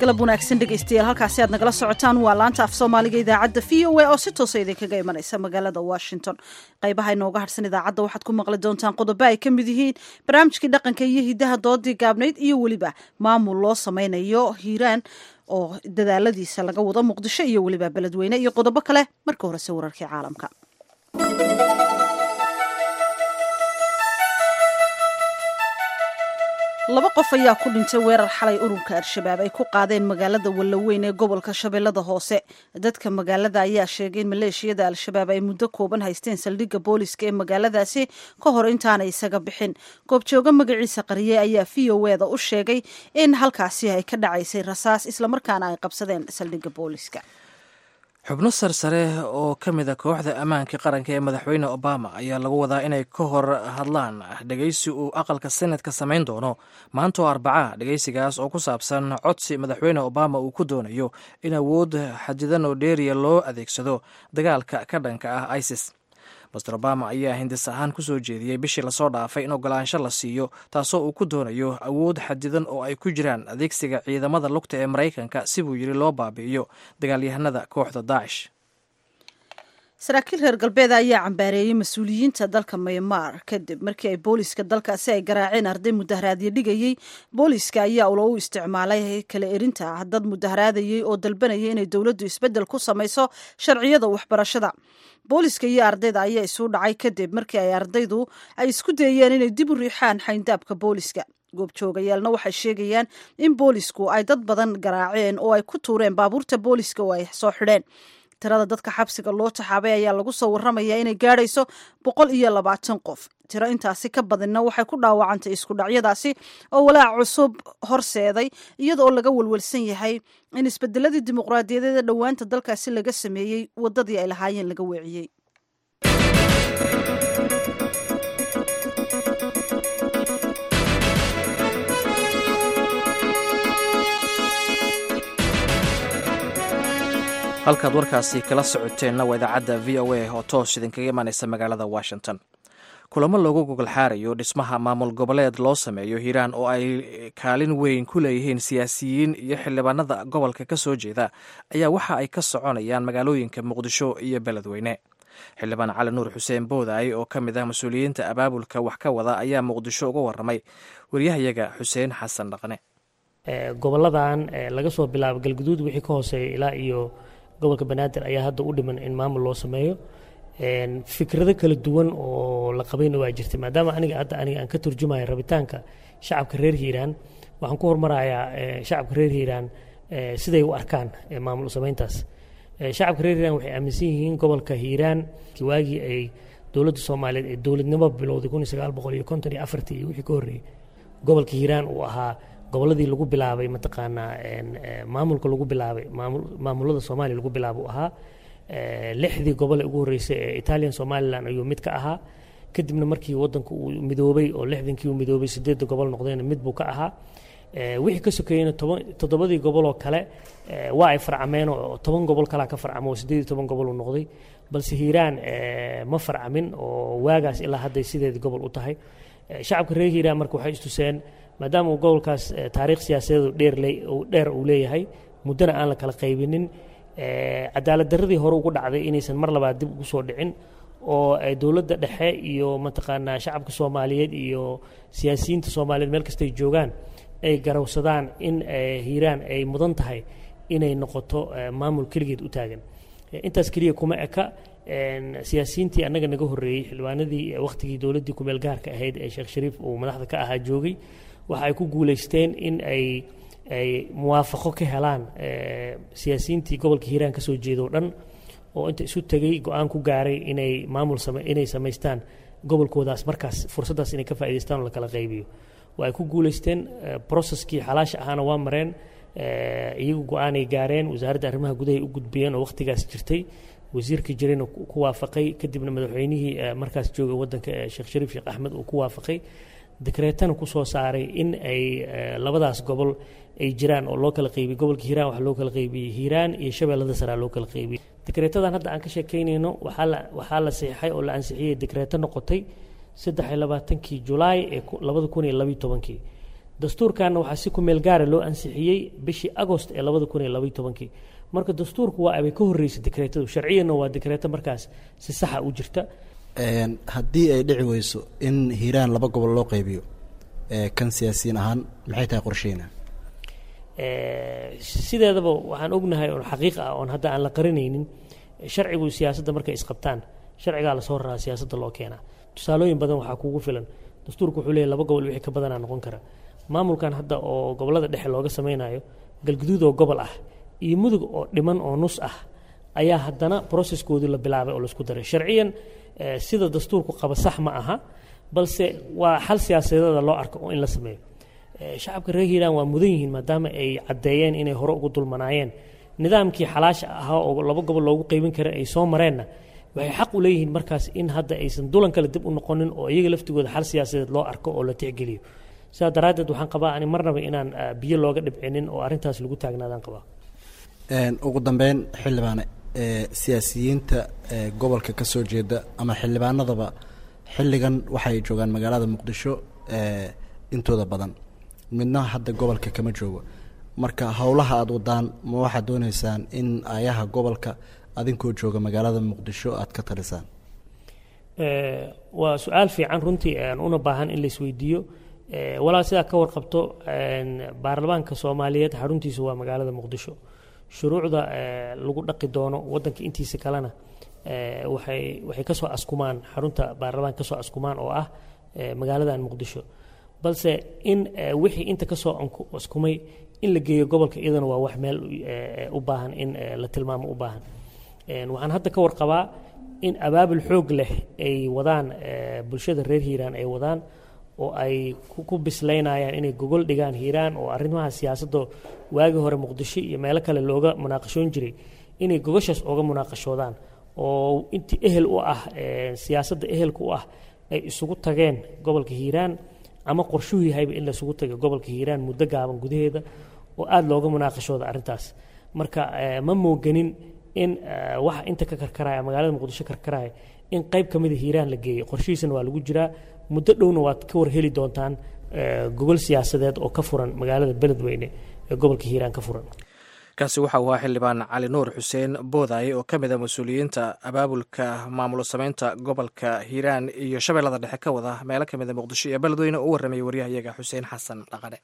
galab wanaagsan dhegaystayaal halkaasi aad nagala socotaan waa laanta af soomaaliga idaacadda v o a oo si toosa idinkaga imanaysa magaalada washington qaybaha inooga harsan idaacadda waxaad ku maqli doontaan qodobo ay ka mid yihiin barnaamijkii dhaqanka iyo hidaha doodii gaabnayd iyo weliba maamul loo sameynayo hiiraan oo dadaaladiisa laga wado muqdisho iyo weliba beledweyne iyo qodobo kale marka horese wararkii caalamka laba qof ayaa ku dhintay weerar xalay ururka al-shabaab ay ku qaadeen magaalada wallaweyn ee gobolka shabeellada hoose dadka magaalada ayaa sheegay in maleeshiyada al-shabaab ay muddo kooban haysteen saldhigga booliska ee magaaladaasi ka hor intaanay isaga bixin goobjooga magaciisa qariye ayaa v o eda u sheegay in halkaasi ay ka dhacaysay rasaas islamarkaana ay qabsadeen saldhigga booliska xubno sarsare oo ka mid a kooxda ammaanka qaranka ee madaxweyne obama ayaa lagu wadaa inay ka hor hadlaan dhegeysi uu aqalka senatka samayn doono maanta oo arbaca dhegeysigaas oo ku saabsan codsi madaxweyne obama uu ku doonayo in awood xadidan oo dheeriya loo adeegsado dagaalka ka dhanka ah isis master obama ayaa hindis ahaan ku soo jeediyey bishii lasoo dhaafay in ogolaansho la siiyo taasoo uu ku doonayo awood xadidan oo ay ku jiraan adeegsiga ciidamada lugta ee maraykanka si buu yidhi loo baabi'iyo dagaalyahanada kooxda daacish saraakiil reer galbeeda ayaa cambaareeyey mas-uuliyiinta dalka maymar kadib markii ay booliska dalkaasi ay garaaceen arday mudaharaadyo dhigayey booliska ayaa ulo u isticmaalay kala erinta dad mudaharaadayey oo dalbanayay inay dowladdu isbeddel ku samayso sharciyada waxbarashada booliska iyo ardayda ayaa isu dhacay kadib markii ay ardaydu ay isku dayeen inay dib u riixaan xayndaabka booliska goobjoogayaalna waxay sheegayaan in boolisku ay dad badan garaaceen oo ay ku tuureen baabuurta booliska oo ay soo xidheen tirada dadka xabsiga loo taxaabay ayaa lagu soo warramayaa inay gaadhayso boqol iyo labaatan qof tiro intaasi ka badinna waxay ku dhaawacantay isku dhacyadaasi oo walaac cusub horseeday iyadaoo laga welwelsan yahay in isbedeladii dimuqraadiyadeeda dhowaanta dalkaasi laga sameeyey waddadii ay lahaayeen laga weeciyey halkaad warkaasi kala socoteenna waa idaacadda v o a oo toos idinkaga imanaysa magaalada washington kulamo loogu gogol xaarayo dhismaha maamul goboleed loo sameeyo hiiraan oo ay kaalin weyn ku leeyihiin siyaasiyiin iyo xildhibaanada gobolka ka soo jeeda ayaa waxa ay ka soconayaan magaalooyinka muqdisho iyo beledweyne xildhibaan cali nuur xuseen boodaay oo ka mid ah mas-uuliyiinta abaabulka wax ka wada ayaa muqdisho uga waramay waryahayaga xuseen xasan dhaqne goboladan laga soo bilaabo galguduud wixii ka hooseeya ilaa iyo gobolka banaadir ayaa hadda u dhiman in maamul loo sameeyo fikrado kala duwan oo la qabayna waa jirtay maadaama aniga hadda aniga aan ka turjumayo rabitaanka shacabka reer hiiraan waxaan ku hormarayaa shacabka reer hiiraan siday u arkaan maamul sameyntaas shacabka reer hiiraan waxay aaminsan yihiin gobolka hiiraan waagii ay dowladda soomaaliyeed ee dowladnimo bilowday kun iyo sagaal boqol iyo konton iyo afartii iyo wixii ka horreeyey gobolka hiiraan uu ahaa gobolladii lagu bilaabay mataqaanaa maamulka lagu bilaabay maamulada soomaaliya lagu bilaaba u ahaa lixdii gobol ee ugu horreysay ee italian somalilan ayuu mid ka ahaa kadibna markii wadanku uu midoobay oo lixdankii uu midoobay sideedda gobol noqdayna mid buu ka ahaa wixii ka sokeeyeyna toddobadii goboloo kale waa ay farcameen oo toban gobol kalaa ka farcamo oo siddeed iyo toban gobol uu noqday balse hiiraan ma farcamin oo waagaas ilaa hadday sideedii gobol u tahay shacabka reer hiiraan marka waxay istuseen maadaama uu gobolkaas taariikh siyaasadeedu dheer uu leeyahay muddana aan la kala qaybinin cadaalad darradii hore ugu dhacday inaysan mar labaad dib ugu soo dhicin oo dowladda dhexe iyo mataqaanaa shacabka soomaaliyeed iyo siyaasiyiinta soomaaliyeed meel kastay joogaan ay garawsadaan in hiiraan ay mudan tahay inay noqoto maamul keligeed u taagan intaas keliya kuma eka siyaasiyiintii annaga naga horreeyey xildhibaanadii wakhtigii dowladdii kumeel gaarka ahayd ee sheekh shariif uu madaxda ka ahaa joogay waxa ay ku guulaysteen in ay ay muwaafaqo ka helaan siyaasiyiintii gobolka hiiraan ka soo jeeda o dhan oo inta isu tegey go-aan ku gaaray inay maamul inay samaystaan gobolkoodaas markaas fursaddaas inay ka faa'idaystaan oo la kala qaybiyo waa ay ku guulaysteen processkii xalaasha ahaana waa mareen iyagu go-aanay gaareen wasaaradda arrimaha gudahay u gudbiyeen oo wakhtigaas jirtay wasiirkii jirayna ku waafaqay kadibna madaxweynihii markaas jooga waddanka sheekh shariif sheekh axmed uu ku waafaqay dekreetana ku soo saaray in ay labadaas gobol ay jiraan oo loo kala qaybiyey gobolka hiiraan waxaa loo kala qaybiyey hiiraan iyo shabeellada saraa loo kala qaybiyey dekreetadan hadda aan ka sheekaynayno waxaa la waxaa la saxiixay oo la ansixiyey dekreeto noqotay saddex iyo labaatankii julaay ee labada kun iyo labiyo tobankii dastuurkanna waxaa si ku meel gaara loo ansixiyey bishii agost ee labada kun iyo labaiyo tobankii marka dastuurku waa abay ka horreysay dekreetadu sharciyanna waa dekreeto markaas si saxa u jirta haddii ay dhici weyso in hiiraan laba gobol loo qaybiyo kan siyaasiyiin ahaan maxay tahay qorsheyna sideedaba waxaan ognahay oon xaqiiq ah oon hadda aan la qarinaynin sharcigu siyaasadda markay isqabtaan sharcigaa lasoo raraa siyaasadda loo keenaa tusaalooyin badan waxaa kugu filan dastuurku wuxuu leeyahy laba gobol wixii ka badanaa noqon kara maamulkan hadda oo gobollada dhexe looga samaynayo galguduud oo gobol ah iyo mudug oo dhiman oo nus ah ayaa haddana broseskoodii la bilaabay oo laisku daray sharciyan sida dastuurku qaba sax ma aha balse waa xal siyaasadeeda loo arko oo in la sameeyo shacabka reer hiiraan waa mudan yihiin maadaama ay caddeeyeen inay hore ugu dulmanaayeen nidaamkii xalaasha ahaa oo laba gobol loogu qaybin kara ay soo mareenna waxay xaq u leeyihiin markaas in hadda aysan dulan kale dib u noqonin oo iyaga laftigooda xal siyaasadeed loo arko oo la tixgeliyo sidaa daraaddeed waxaan qabaa ani marnaba inaan biyo looga dhibcinin oo arrintaas lagu taagnaadaan qabaa ugu dambeyn xildhibaane siyaasiyiinta gobolka ka soo jeeda ama xildhibaanadaba xilligan waxay joogaan magaalada muqdisho intooda badan midna hadda gobolka kama joogo marka howlaha aada wadaan ma waxaad dooneysaan in ayaha gobolka adinkoo jooga magaalada muqdisho aad ka talisaan waa su-aal fiican runtii una baahan in laisweydiiyo walaal sidaa ka warqabto baarlamaanka soomaaliyeed xaruntiisu waa magaalada muqdisho shuruucda lagu dhaqi doono wadanka intiisa kalena waxay waxay kasoo askumaan xarunta baarlamaanka kasoo askumaan oo ah magaaladan muqdisho balse in wixii inta kasoo askumay in la geeyo gobolka iyadana waa wax meel u baahan in la tilmaamo u baahan waxaan hadda ka warqabaa in abaabul xoog leh ay wadaan bulshada reer hiiraan ay wadaan oo ay ku bislaynayaan inay gogol dhigaan hiiraan oo arrimaha siyaasadda waagii hore muqdisho iyo meelo kale looga munaaqashoon jiray inay gogoshaas ooga munaaqashoodaan oo intii ehel u ah siyaasadda ehelka u ah ay isugu tageen gobolka hiiraan ama qorshuhu yahayba in laisugu taga gobolka hiiraan muddo gaaban gudaheeda oo aada looga munaaqashooda arrintaas marka ma mooganin in waxa inta ka karkaraya magaalada muqdisho karkaraya in qayb ka mida hiiraan la geeyo qorshihiisana waa lagu jiraa muddo dhowna waad ka war heli doontaan gogol siyaasadeed oo ka furan magaalada beledweyne ee gobolka hiiraan ka furan kaasi waxa uu ahaa xildhibaan cali nuur xuseen boodaaye oo ka mid a mas-uuliyiinta abaabulka maamulo sameynta gobolka hiiraan iyo shabeellada dhexe ka wada meelo ka mid a muqdisho iyo beledweyne oo u warramayay waryahayaga xuseen xasan dhaqane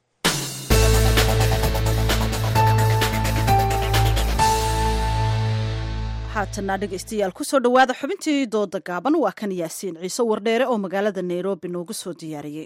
haatana dhegaystayaal kusoo dhowaada xubintii dooda gaaban waa kan yaasiin ciise wardheere oo magaalada nairobi noogu soo diyaariyey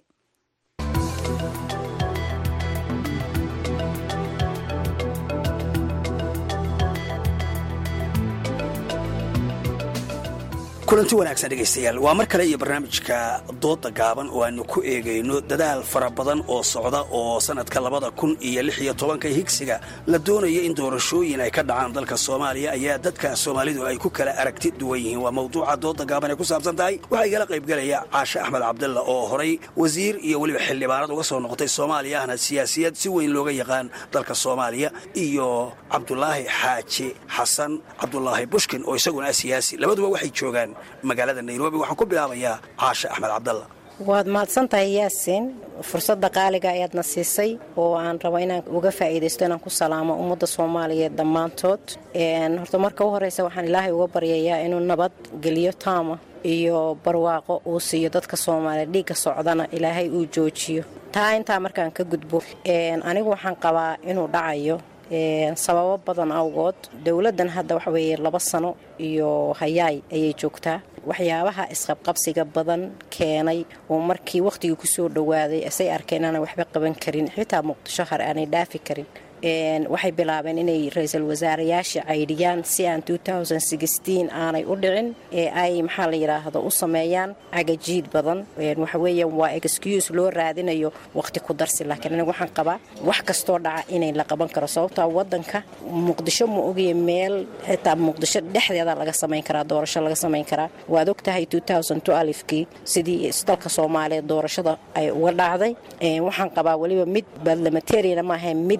kulanti wanaagsan dhegaystayaal waa mar kale iyo barnaamijka dooda gaaban oo aanu ku eegayno dadaal fara badan oo socda oo sannadka labada kun iyo lix iyo tobanka higsiga la doonayo in doorashooyin ay ka dhacaan dalka soomaaliya ayaa dadka soomaalidu ay ku kala aragti duwan yihiin waa mawduuca dooda gaaban ay ku saabsan tahay waxaa igala qaybgelaya caashe axmed cabdalla oo horay wasiir iyo weliba xildhibaanad uga soo noqotay soomaaliya ahna siyaasiyad si weyn looga yaqaan dalka soomaaliya iyo cabdulaahi xaaji xasan cabdulaahi bushkin oo isaguna ah siyaasi labaduba waxay joogaan magaalada nairobi waxaan ku bilaabayaa caashe axmed cabdalla waad mahadsantahay yaasiin fursadda qaaliga ayaadna siisay oo aan rabo inaan uga faa'iidaysto inaan ku salaamo ummadda soomaaliyeed dhammaantood horta marka u horreysa waxaan ilaahay uga baryayaa inuu nabad geliyo taama iyo barwaaqo uu siiyo dadka soomaaliyeed dhiigga socdana ilaahay uu joojiyo taa intaa markaan ka gudbo anigu waxaan qabaa inuu dhacayo sababo badan awgood dowladdan hadda waxa weeye laba sano iyo hayaay ayay joogtaa waxyaabaha isqabqabsiga badan keenay oo markii wakhtigii kusoo dhowaaday asay arkeen aanay waxba qaban karin xitaa muqdisho har aanay dhaafi karin waxay bilaabeen inay ra-iisul wasaarayaasha caydhiyaan si aan aanay u dhicin ee ay maxaa la yidhaahdo u sameeyaan cagajiid badan waxaweeyaan waa excuse loo raadinayo waqti ku darsi laakiin aniga waxaan qabaa wax kastoo dhaca inay la qaban karo sababtaa wadanka muqdisho ma ogaya meel xitaa muqdisho dhexdeeda laga samayn karaa doorasho laga samayn karaa waad og tahay kii sidii dalka soomaaliyeed doorashada ay uga dhacday waxaan qabaa weliba mid badlamatariana maaha mid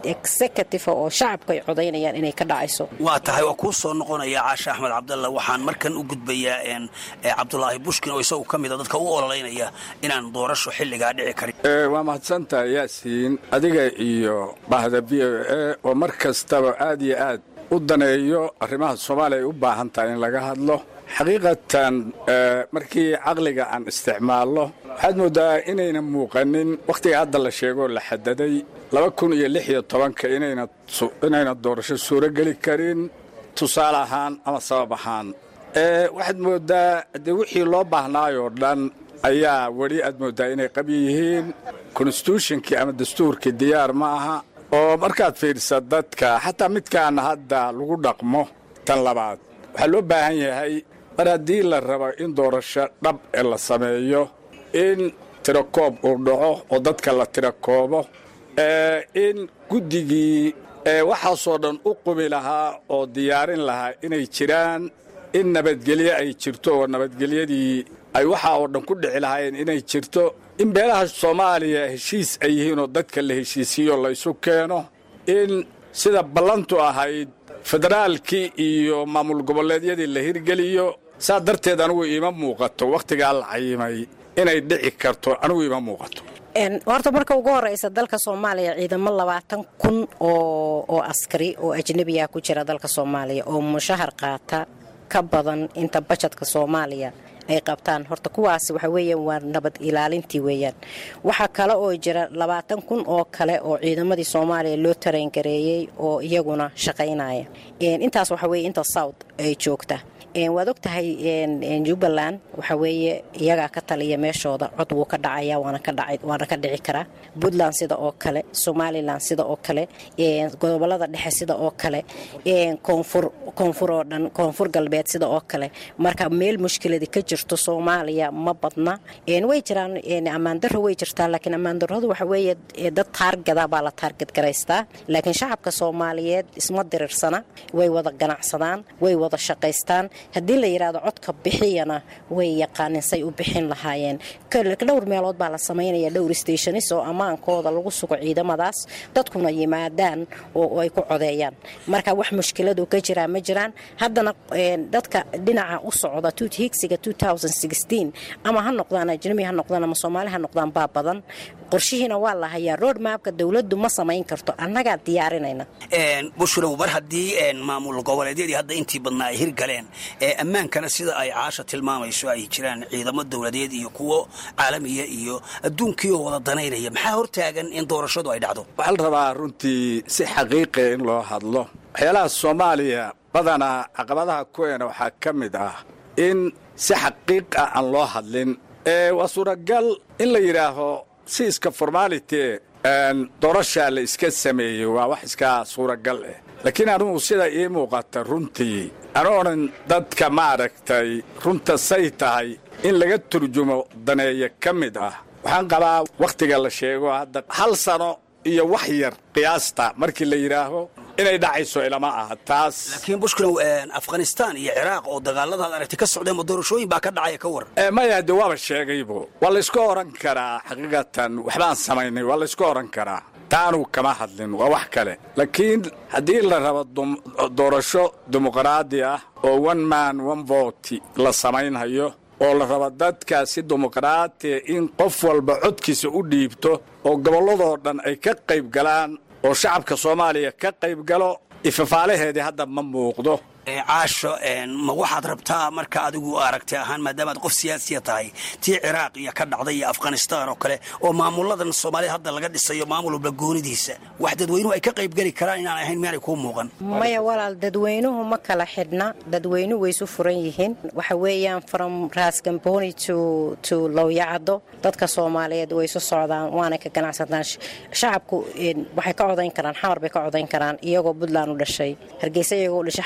executive oo shacabka ay codaynayaan inay ka dhacayso waa tahay waa kuu soo noqonaya caashe axmed cabdalla waxaan markan u gudbayaa cabdulaahi bushkin oo isagu ka mida dadka u ololeynaya inaan doorasho xilligaa dhici karin waa mahadsantahay yaasiin adiga iyo bahda v o a oo mar kastaba aad iyo aad u daneeyo arrimaha soomaaliya ay u baahan tahay in laga hadlo xaqiiqatan markii caqliga aan isticmaalno waxaad mooddaa inayna muuqanin wakhtiga hadda la sheegoo la xadaday laba kun iyo lix iyo tobanka inayna doorasho suuro geli karin tusaale ahaan ama sabab ahaan waxaad mooddaa dee wixii loo baahnaayoo dhan ayaa weli aad mooddaa inay qabyi yihiin konstitutionkii ama dastuurkii diyaar ma aha oo markaad fiidhisa dadka xataa midkaana hadda lagu dhaqmo tan labaad waxaa loo baahan yahay mar haddii la rabo in doorasho dhab ee la sameeyo in tirakoob uu dhaco oo dadka la tirakoobo in guddigii waxaasoo dhan u qumi lahaa oo diyaarin lahaa inay jiraan in nabadgelyo ay jirto oo nabadgelyadii ay waxaa oo dhan ku dhici lahaayeen inay jirto in beelaha soomaaliya heshiis ay yihiin oo dadka la heshiisiiyo laysu keeno in sida ballantu ahayd federaalkii iyo maamul goboleedyadii la hirgeliyo saa darteed anigu iima muuqato wakhtigaa la cayimay inay dhici karto anigu iima muuqato horta marka ugu horeysa dalka soomaaliya ciidamo labaatan kun oo askari oo ajnabiya ku jira dalka soomaaliya oo mushahar qaata ka badan inta bajadka soomaaliya ay qabtaan horta kuwaasi waxa weeyaan waa nabad ilaalintii weeyaan waxaa kale oo jira labaatan kun oo kale oo ciidamadii soomaaliya loo tarangareeyey oo iyaguna shaqaynaya intaas waxa weye inta south ay joogta waad og tahay jubbaland waxa weeye iyagaa ka taliya meeshooda cod wuu ka dhacaya waana ka dhici karaa puntland sida oo kale somalilan sida oo kale gobolada dhexe sida oo kale koonfur oo dhan koonfur galbeed sida oo kale marka meel mushkiladi ka jirto soomaaliya ma badna way jiraan ammaandaro way jirtaa laakiin ammaandaradu waxa weeye dad taargada baa la taargad garaystaa laakiin shacabka soomaaliyeed isma diriirsana way wada ganacsadaan way wada shaqaystaan haddii la yidhaahdo codka bixiyana way yaqaanin say u bixin lahaayeen dhowr meelood baa la samaynaya dhowr stationis oo ammaankooda lagu sugo ciidamadaas dadkuna yimaadaan oo ay ku codeeyaan marka wax mushkiladu ka jiraa ma jiraan haddana dadka dhinaca u socda higsiga ama ha noqdaan ajnabi ha noqdaan ama soomaali ha noqdaan baa badan qorshihiina waa la hayaa road maabka dowladdu ma samayn karto annagaa diyaarinayna bushrow mar haddii maamul goboleedyadii hadda intii badnaa ay hirgaleen ammaankana sida ay caasha tilmaamayso ay jiraan ciidamo dowladeed iyo kuwo caalamiya iyo adduunkii oo wada danaynaya maxaa hortaagan in doorashadu ay dhacdo waxaa la rabaa runtii si xaqiiqiya in loo hadlo waxyaalaha soomaaliya badanaa caqabadaha kuweena waxaa ka mid ah in si xaqiiq ah aan loo hadlin waa suuragal in la yidhaaho si iska formality doorashaa la iska sameeyey waa wax iska suuragal ah laakiin anugu sida ii muuqata runtii anu odhan dadka maaragtay runta say tahay in laga turjumo daneeya ka mid ah waxaan qabaa wakhtiga la sheego hadda hal sano iyo wax yar qiyaasta markii la yidhaaho inay dhacayso ilama aha taas laakiin bushkilow afghanistaan iyo ciraaq oo dagaaladaad aragtay ka socdeen ma doorashooyin baa ka dhacaya ka waran maya de waaba sheegaybo waa layska odhan karaa xaqiiqatan waxbaan samaynay waa layska odhan karaa taanu kama hadlin waa wax kale laakiin haddii la rabo doorasho dimuqraadi ah oo one man one vote la samaynhayo oo la rabo dadka si dimuqraatiya in qof walba codkiisa u dhiibto oo gobolladoo dhan ay ka qayb galaan oo shacabka soomaaliya ka qayb galo ifafaalaheedii hadda ma muuqdo caasho ma waxaad rabtaa marka adigu aragtay ahaan maadaamaad qof siyaasiya tahay tii ciraaq iyo ka dhacday iyo afghanistaan oo kale oo maamuladan soomaalida hadda laga dhisayo maamul walba goonidiisa wax dadweynuhu ay ka qaybgeli karaan inaan ahayn miyaanay kuu muuqan maya walaal dadweynuhu ma kala xidhna dadweynuhu way isu furan yihiin waxa weeyaan from raasgamboni to lowyacado dadka soomaaliyeed way isu socdaan waanay ka ganacsadaan shacabku waxay ka codayn karaan xamar bay ka codayn karaan iyagoo puntland u dhashay hargeysa iyagoo u dhashay xamar bay ka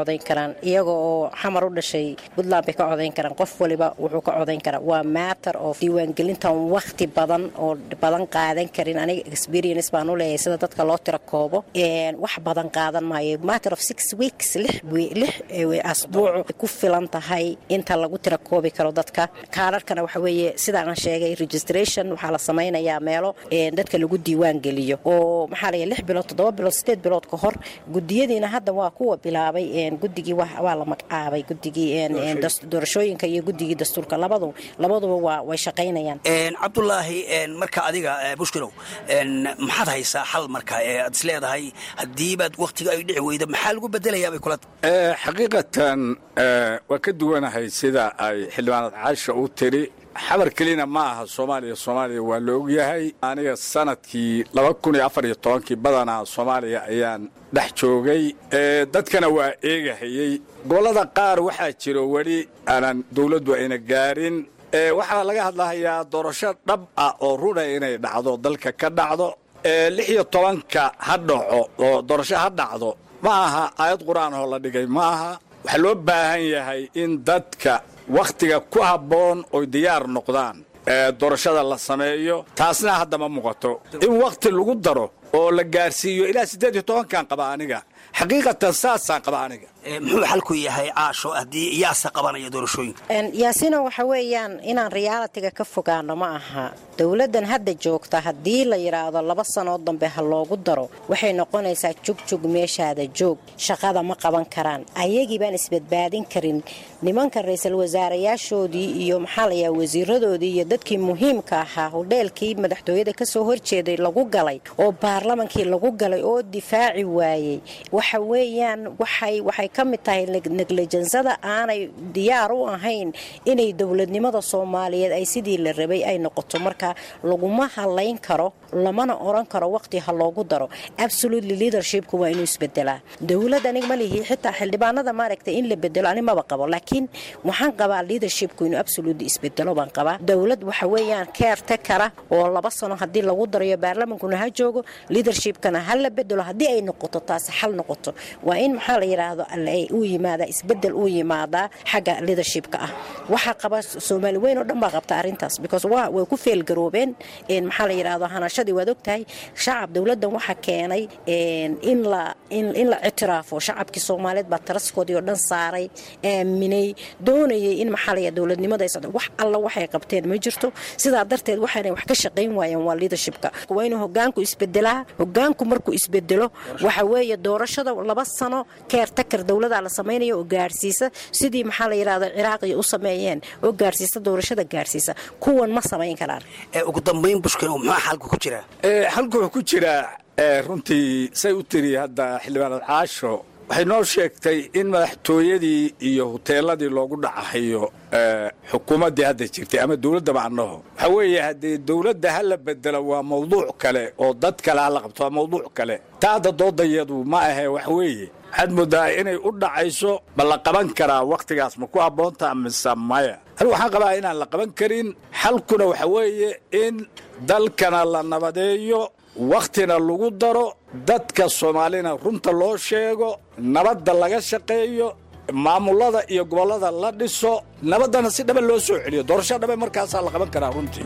codayn karaan iyaga oo xamar u dhashay puntland bay ka codayn karaan qof waliba wuxuu ka codayn karaa waa matter of diiwaangelintan wakhti badan oo badan qaadan karin aniga experience baan u leeyahay sida dadka loo tira koobo wax badan qaadan maayo matter of six weeks lix asbuuc ku filan tahay inta lagu tira koobi karo dadka kaararkana waxa weeye sidaan aan sheegay registration waxaa la samaynayaa meelo dadka lagu diiwaan geliyo oo maxaa la lix bilood toddoba bilood sideed bilood ka hor gudiyadiina hadda waa kuwa bilaabay gudigii waa la magacaabay gudigii doorashooyinka iyo gudigii dastuurka labadu labaduba waa way shaqaynayaan cabdulaahi marka adiga bushkirow maxaad haysaa xal marka ee aad is leedahay haddiibaad wakhtiga ay dhici weyda maxaa lagu bedelayaabay kula xaqiiqatan waa ka duwanahay sida ay xildhibaanad caasha u tiri xabar kelina ma aha soomaaliya soomaaliya waa la ogyahay aniga sanadkii laba kun iyo afar iyo tobankii badanaa soomaaliya ayaan dhex joogay dadkana waa eegahayey gobollada qaar waxaa jiro weli aanan dawladdu ayna gaarin waxaa laga hadlahayaa doorasho dhab ah oo runa inay dhacdo dalka ka dhacdo lix iyo tobanka ha dhaco oo doorasho ha dhacdo ma aha aayad qur-aan oo la dhigay ma aha waxaa loo baahan yahay in dadka wakhtiga ku habboon oy diyaar noqdaan doorashada la sameeyo taasna hadda ma muuqato in wakhti lagu daro oo la gaarsiiyo ilaa siddeed iyo tobankan qaba aniga xaqiiqatan saasaan qaba aniga muxuu xalku yahay caasho haddii yaasa qabanaya doorashooyinka yaasina waxa weeyaan inaan realitiga ka fogaano ma aha dowladdan hadda joogta haddii la yidhaahdo laba sanoo dambe ha loogu daro waxay noqonaysaa jugjug meeshaada joog shaqada ma qaban karaan ayagii baan isbadbaadin karin nimanka ra-iisul wasaarayaashoodii iyo maxaa layaha wasiiradoodii iyo dadkii muhiimka ahaa hodheelkii madaxtooyada kasoo horjeeday lagu galay oo baarlamankii lagu galay oo difaaci waayey waxa weeyaan waxay waxay ka mid tahay neglejansada aanay diyaar u ahayn inay dowladnimada soomaaliyeed ay sidii la rabay ay noqoto marka laguma halayn karo lamana oran karo waqti ha loogu daro absolutely leadershipku waa inuu isbedelaa dowlad anig ma lihi xitaa xildhibaanada maaragtay in la bedelo ani maba qabo laakiin waxaan qabaa leadershipku inuu absolutely isbedelo baan qabaa dowlad waxa weeyaan keerte kara oo laba sano haddii lagu darayo baarlamankuna ha joogo leadershipkana ha la bedelo haddii ay noqoto taasi xal noqoto waa in maxaa la yidhaahdo uu yimaada isbedel uu yimaadaa xagga leadershipka ah waxaa qaba soomaali weyn oo dhan baa qabta arrintaas because way ku feelgaroobeen maxaa la yidhaahdo hanashadii waad ogtahay shacab dowladdan waxa keenay in la in la ictiraafo shacabkii soomaaliyeed baa taraskoodii oo dhan saaray aaminay doonayay in maxaa la yidhahdo dowladnimada ay socdo wax alla waxay qabteen ma jirto sidaa darteed waxaanay wax ka shaqayn waayeen waa leadershipka waa inuu hogaanku isbedelaa hogaanku markuu isbedelo waxa weeye doorashada laba sano keertakar dowladaa la samaynayo oo gaarsiisa sidii maxaa la yidhahdo ciraaqiya u sameeyeen oo gaarsiisa doorashada gaarsiisa kuwan ma samayn karaan ugu dambayn bushkil muxuu xalku ku jiraa xalku wuxuu ku jiraa runtii say u tiri hadda xildhibaanad caasho waxay noo sheegtay in madaxtooyadii iyo huteeladii loogu dhacahayo xukuumaddii hadda jirtay ama dowladda macnaho waxaa weeye haddii dowladda ha la bedelo waa mawduuc kale oo dad kale ha la qabto waa mawduuc kale taa hadda doodayadu ma ahe wax weeye waxaad moodaa inay u dhacayso ma la qaban karaa wakhtigaas ma ku habboonta mise maya anigu waxaan qabaa inaan la qaban karin xalkuna waxa weeye in dalkana la nabadeeyo wakhtina lagu daro dadka soomaalina runta loo sheego nabadda laga shaqeeyo maamulada iyo gobollada la dhiso nabaddana si dhaba loo soo celiyo doorasho dhabe markaasaa la qaban karaa runtii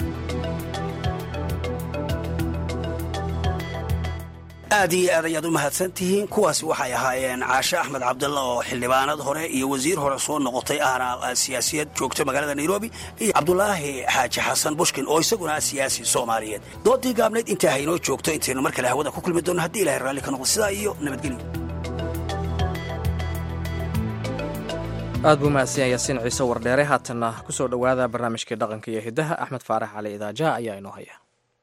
aad iyo aad ayaad u mahadsan tihiin kuwaasi waxay ahaayeen caashe axmed cabdalla oo xildhibaanad hore iyo wasiir hore soo noqotay ahna siyaasiyad joogta magaalada nairobi iyo cabdulaahi xaaji xasan bushkin oo isaguna siyaasi soomaaliyeed doodii gaabnayd intaa haynoo joogto intaynu mar kale hawada ku kulmi doonno haddii ilahay raalli ka noqdo sidaa iyo nabadgelyo aad buu mahadsan yaasiin ciise wardheere haatanna ku soo dhowaada barnaamijkii dhaqanka iyo hiddaha axmed faarax cali idaajaha ayaa inoo haya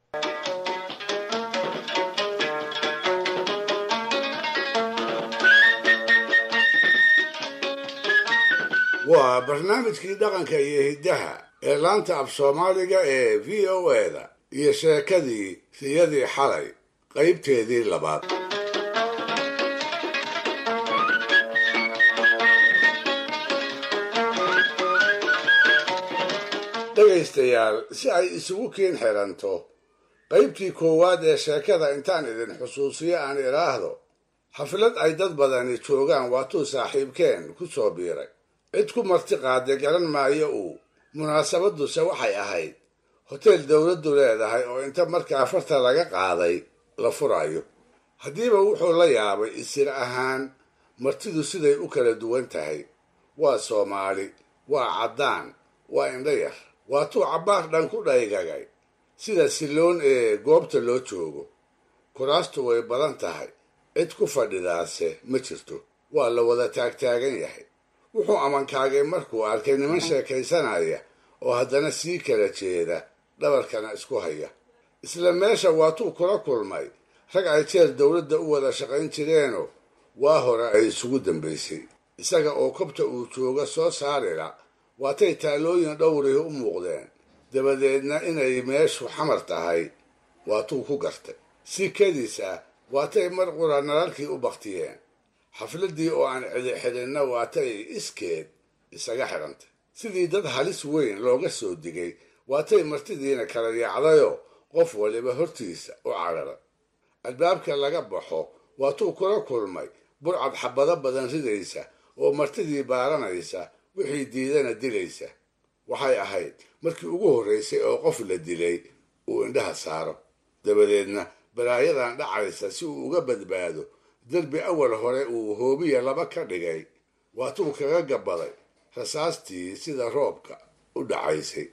waa barnaamijkii dhaqanka iyo hiddaha ee laanta af soomaaliga ee v o eda iyo sheekadii siyadii xalay qaybteedii labaad dhegaystayaal si ay isugu kiin xiranto qaybtii koowaad ee sheekada intaan idin xusuusiyo aan idhaahdo xaflad ay dad badani joogaan waatuu saaxiibkeen ku soo biiray cid ku marti qaaday garan maayo uu munaasabaduse waxay ahayd hoteel dowladdu leedahay oo inta markaa farta laga qaaday la furayo haddiiba wuxuu la yaabay isir ahaan martidu siday u kala duwan tahay waa soomaali waa caddaan waa indho yar waatuu cabbaar dhan ku dhaygagay sida silloon ee goobta loo joogo kuraastu way badan tahay cid ku fadhidaase ma jirto waa la wada taagtaagan yahay wuxuu amankaagay markuu arkay niman sheekaysanaya oo haddana sii kala jeeda dhabarkana isku haya isla meesha waatuu kula kulmay rag ay jeer dowladda u wada shaqayn jireenoo waa hore ay isugu dambaysay isaga oo kobta uu jooga soo saarila waatay taalooyin dhowrihi u muuqdeen dabadeedna inay meeshu xamar tahay waatuu ku gartay si kadis ah waatay mar qura nalalkii u baktiyeen xafladdii oo aan cidi xidhinna waatay iskeed isaga xidhantay sidii dad halis weyn looga soo digay waatay martidiina kala yaacdayoo qof waliba hortiisa u cararay albaabka laga baxo waatuu kula kulmay burcad xabado badan ridaysa oo martidii baaranaysa wixii diidana dilaysa waxay ahayd markii ugu horraysay oo qof la dilay uu indhaha saaro dabadeedna balaayadan dhacaysa si uu uga badbaado derbi awal hore uu hoobiya laba ka dhigay waatuu kaga gabaday rasaastii sida roobka u dhacaysay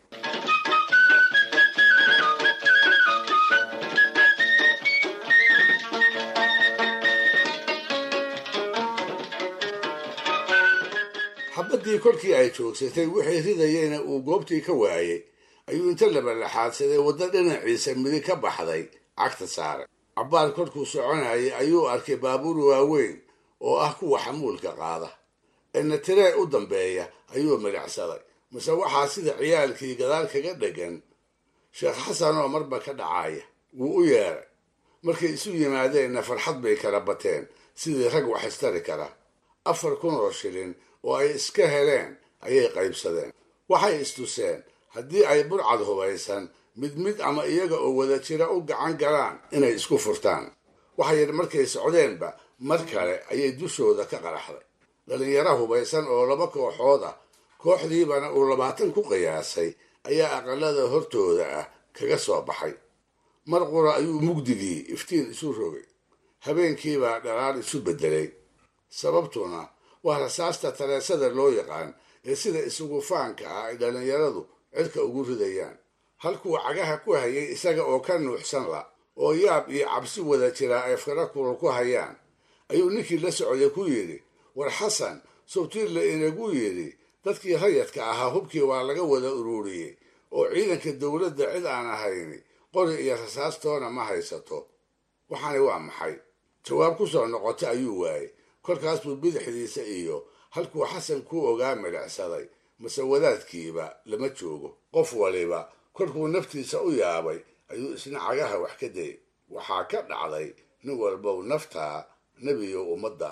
xabaddii kolkii ay joogsatay wixii ridayeyna uu goobtii ka waayey ayuu inta labalaxaadsaday waddo dhinaciisa midig ka baxday cagta saaray cabbaar korkuu soconayay ayuu arkay baabuur waaweyn oo ah kuwa xamuulka qaada eena tiree u dambeeya ayuu midhacsaday mise waxaa sida ciyaalkii gadaal kaga dhegan sheekh xasan oo marba ka dhacaya wuu u yeeray markay isu yimaadeenna farxad bay kala bateen sidii rag wax istari kara afar kun oo shilin oo ay iska heleen ayay qaybsadeen waxay istuseen haddii ay burcad hubaysan mid mid ama iyaga oo wada jira u gacan galaan inay isku furtaan waxayidhi markay socdeenba mar kale ayay dushooda ka qaraxday dhallinyaro hubaysan oo laba kooxood ah kooxdiibana uu labaatan ku qiyaasay ayaa aqalada hortooda ah kaga soo baxay mar qura ayuu mugdigii iftiin isu rogay habeenkiibaa dhalaal isu beddelay sababtuna waa rasaasta taleesada loo yaqaan ee sida isugu faanka ah ay dhallinyaradu cidka ugu ridayaan halkuu cagaha ku hayay isaga oo ka nuuxsan la oo yaab iyo cabsi wada jiraa ay fara kulul ku hayaan ayuu ninkii la socday ku yidhi war xasan sobtiirla inagu yidhi dadkii rayadka ahaa hubkii waa laga wada ururiyey oo ciidanka dowladda cid aan ahayni qori iyo rasaastoona ma haysato waxaani waa maxay jawaab ku soo noqota ayuu waayey kolkaas buu bidixdiisa iyo halkuu xasan ku ogaa midhacsaday mase wadaadkiiba lama joogo qof waliba kolkuu naftiisa u yaabay ayuu isna cagaha wax ka dayay waxaa ka dhacday nin walbow naftaa nebiyo ummadda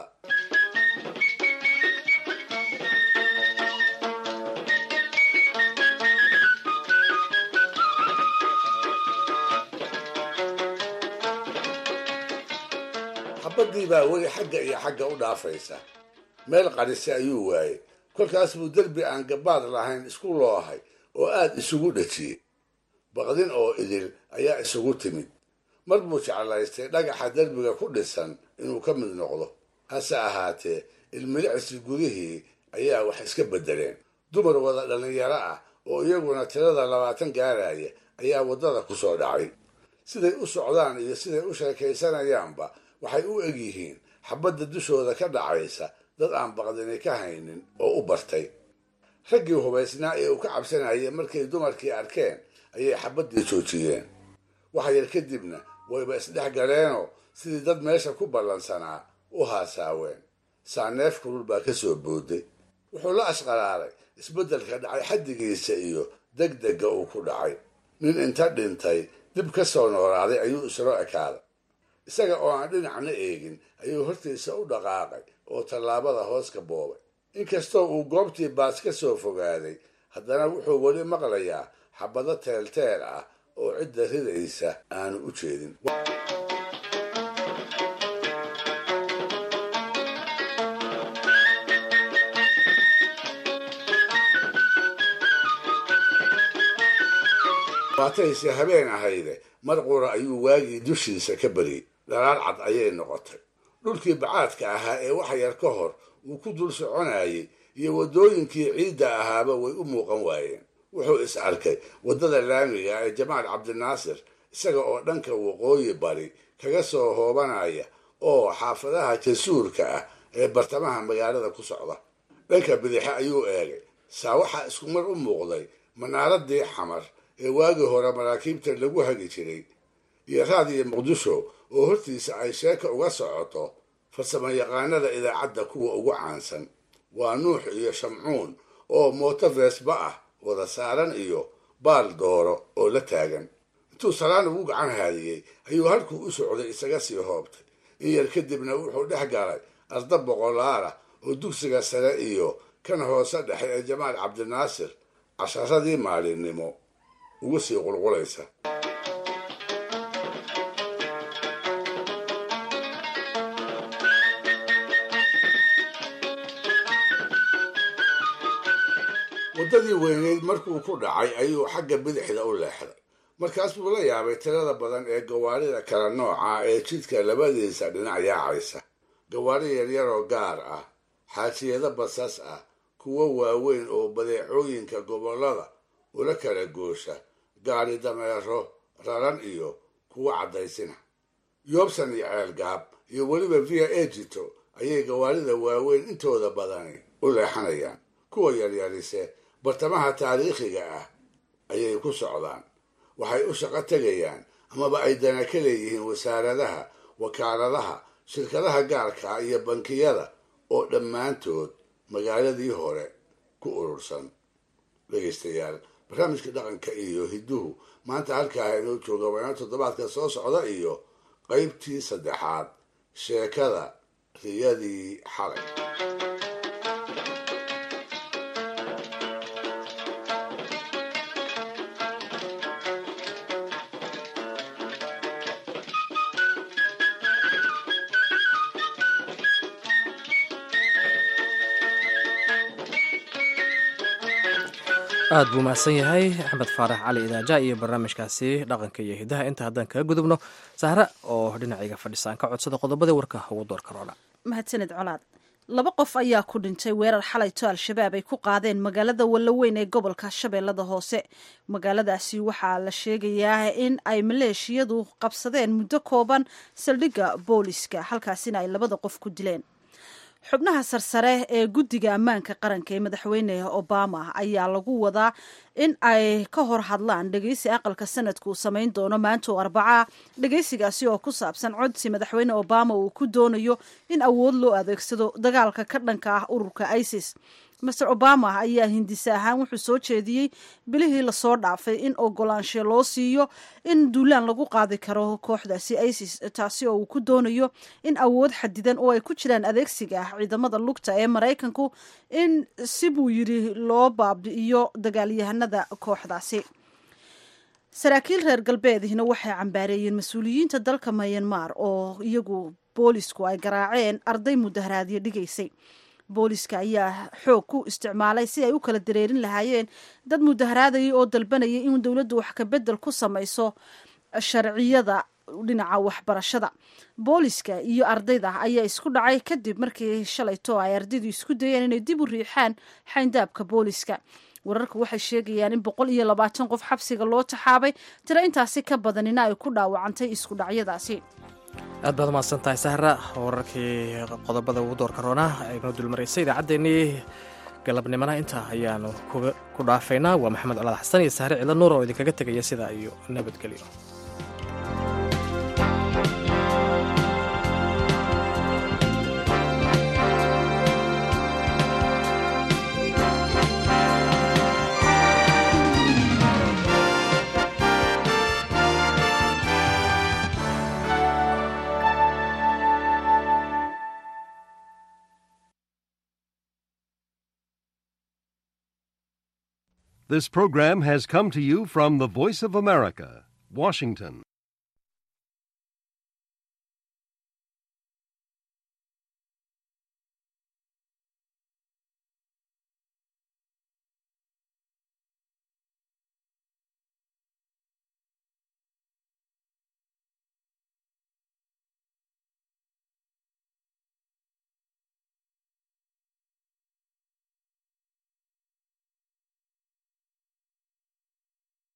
xabaddii baa weli xagga iyo xagga u dhaafaysa meel qadhise ayuu waayey kolkaas buu derbi aan gabaad lahayn isku loohay oo aad isugu dhajiyey baqdin oo idil ayaa isugu timid mar buu jeclaystay dhagaxa derbiga ku dhisan inuu ka mid noqdo hase ahaatee ilmilicsi gudihii ayaa wax iska beddeleen dumar wada dhallinyaro ah oo iyaguna tirada labaatan gaaraya ayaa waddada ku soo dhacay siday u socdaan iyo siday u sheekaysanayaanba waxay u eg yihiin xabadda dushooda ka dhacaysa dad aan baqdini ka haynin oo u bartay raggii hubaysnaa ee uu ka cabsanayay markay dumarkii arkeen ayay xabaddii joojiyeen wax yar kadibna wayba isdhex galeenoo sidii dad meesha ku ballansanaa u haasaaween saaneef kulul baa ka soo booday wuxuu la ashqalaalay isbeddelka dhacay xaddigiisa iyo degdegga uu ku dhacay nin inta dhintay dib ka soo noolaaday ayuu islo ekaaday isaga oo aan dhinacna eegin ayuu hortiisa u dhaqaaqay oo tallaabada hoos ka boobay inkastoo uu goobtii baas ka soo fogaaday haddana wuxuu weli maqlayaa xabado teelteel ah oo cidda ridaysa aanu u jeedin waatayse habeen ahayde mar qura ayuu waagii dushiisa ka beriyey dhalaal cad ayay noqotay dhulkii bacaadka ahaa ee wax yar ka hor uu ku dul soconayey iyo waddooyinkii ciidda ahaaba way u muuqan waayeen wuxuu is arkay waddada laamiga ee jamaal cabdinaasir isaga oo dhanka waqooyi bari kaga soo hoobanaya oo xaafadaha jasuurka ah ee bartamaha magaalada ku socda dhanka bidixe ayuu eegay saa waxaa isku mar u muuqday manaaradii xamar ee waagii hore maraakiibta lagu hagi jiray iyo raadiyo muqdisho oo hortiisa ay sheeka uga socoto farsamo yaqaanada idaacadda kuwa ugu caansan waa nuux iyo shamcuun oo mooto reesba ah wada saaran iyo baal dooro oo la taagan intuu salaan ugu gacan haadiyey ayuu halkuu u socday isaga sii hoobtay in yar kadibna wuxuu dhex galay arda boqolaalah oo dugsiga sare iyo kan hoose dhexe ee jamaal cabdinaasir casharadii maalinimo ugu sii qulqulaysa waddadii weyneyd markuu ku dhacay ayuu xagga bidixda u leexday markaas buu la yaabay tirada badan ee gawaarida kala nooca ee jidka labadiisa dhinac yaacaysa gawaari yaryaroo gaar ah xaajiyado basas ah kuwo waaweyn oo badeecooyinka gobollada ula kala goosha gaari dameero raran iyo kuwo caddaysina yoobsan iyo ceelgaab iyo weliba via egito ayay gawaarida waaweyn intooda badani u leexanayaan kuwa yaryarise bartamaha taariikhiga ah ayay ku socdaan waxay u shaqo tegayaan amaba ay dana ka leeyihiin wasaaradaha wakaaladaha shirkadaha gaarka iyo bankiyada oo dhammaantood magaaladii hore ku urursan dhegaystayaal barnaamijka dhaqanka iyo hidduhu maanta halkaa inoo jooga waana toddobaadka soo socda iyo qaybtii saddexaad sheekada riyadii xalay aad buu mahadsan yahay axmed faarax cali idaaja iyo barnaamijkaasi dhaqanka iyo hidaha inta haddaan kaga gudubno sahra oo dhinacayga fadhisaan ka codsada qodobadii warka ugu door karoona mahadsaned colaad laba qof ayaa ku dhintay weerar xalayto al-shabaab ay ku qaadeen magaalada wallaweyn ee gobolka shabeellada hoose magaaladaasi waxaa la sheegayaa in ay maleeshiyadu qabsadeen muddo kooban saldhigga booliska halkaasina ay labada qof ku dileen xubnaha sarsare ee guddiga ammaanka qaranka ee madaxweyne obama ayaa lagu wadaa in ay ka hor hadlaan dhegeysi aqalka sanadka uu samayn doono maanta oo arbacaa dhegeysigaasi oo ku saabsan codsi madaxweyne obama uu ku doonayo in awood loo adeegsado dagaalka ka dhanka ah ururka isis master obama ayaa hindise ahaan wuxuu soo jeediyey bilihii lasoo dhaafay in ogolaanshe loo siiyo in duulaan lagu qaadi karo kooxdaasi isis taasi oo uu ku doonayo in awood xadidan oo ay ku jiraan adeegsiga ah ciidamada lugta ee maraykanku in si buu yidhi loo baabi'iyo dagaalyahanada kooxdaasi saraakiil reer galbeedihina waxay cambaareeyeen mas-uuliyiinta dalka mayanmar oo iyagu boolisku ay garaaceen arday mudaharaadyo dhigaysay booliska ayaa xoog ku isticmaalay si ay u kala dareerin lahaayeen dad mudaharaadayay oo dalbanayay in dowladdu wax kabedel ku samayso sharciyada dhinaca waxbarashada booliska iyo ardayda ayaa isku dhacay kadib markii shalayto ay ardaydu isku dayeen inay dib u riixaan xayndaabka booliska wararku waxay sheegayaan in boqol iyo labaatan qof xabsiga loo taxaabay tiro intaasi ka badanina ay ku dhaawacantay isku dhacyadaasi aad baad umahadsan tahay sahra wararkii qodobada ugu doorka roona aynoo dulmaraysay idaacaddeenii galabnimana intaa ayaanu ku dhaafaynaa waa maxamed colaad xasan iyo sahre cilo nuur oo idinkaga tegaya sidaa iyo nabadgelyo This program has come to you from the Voice of America, Washington.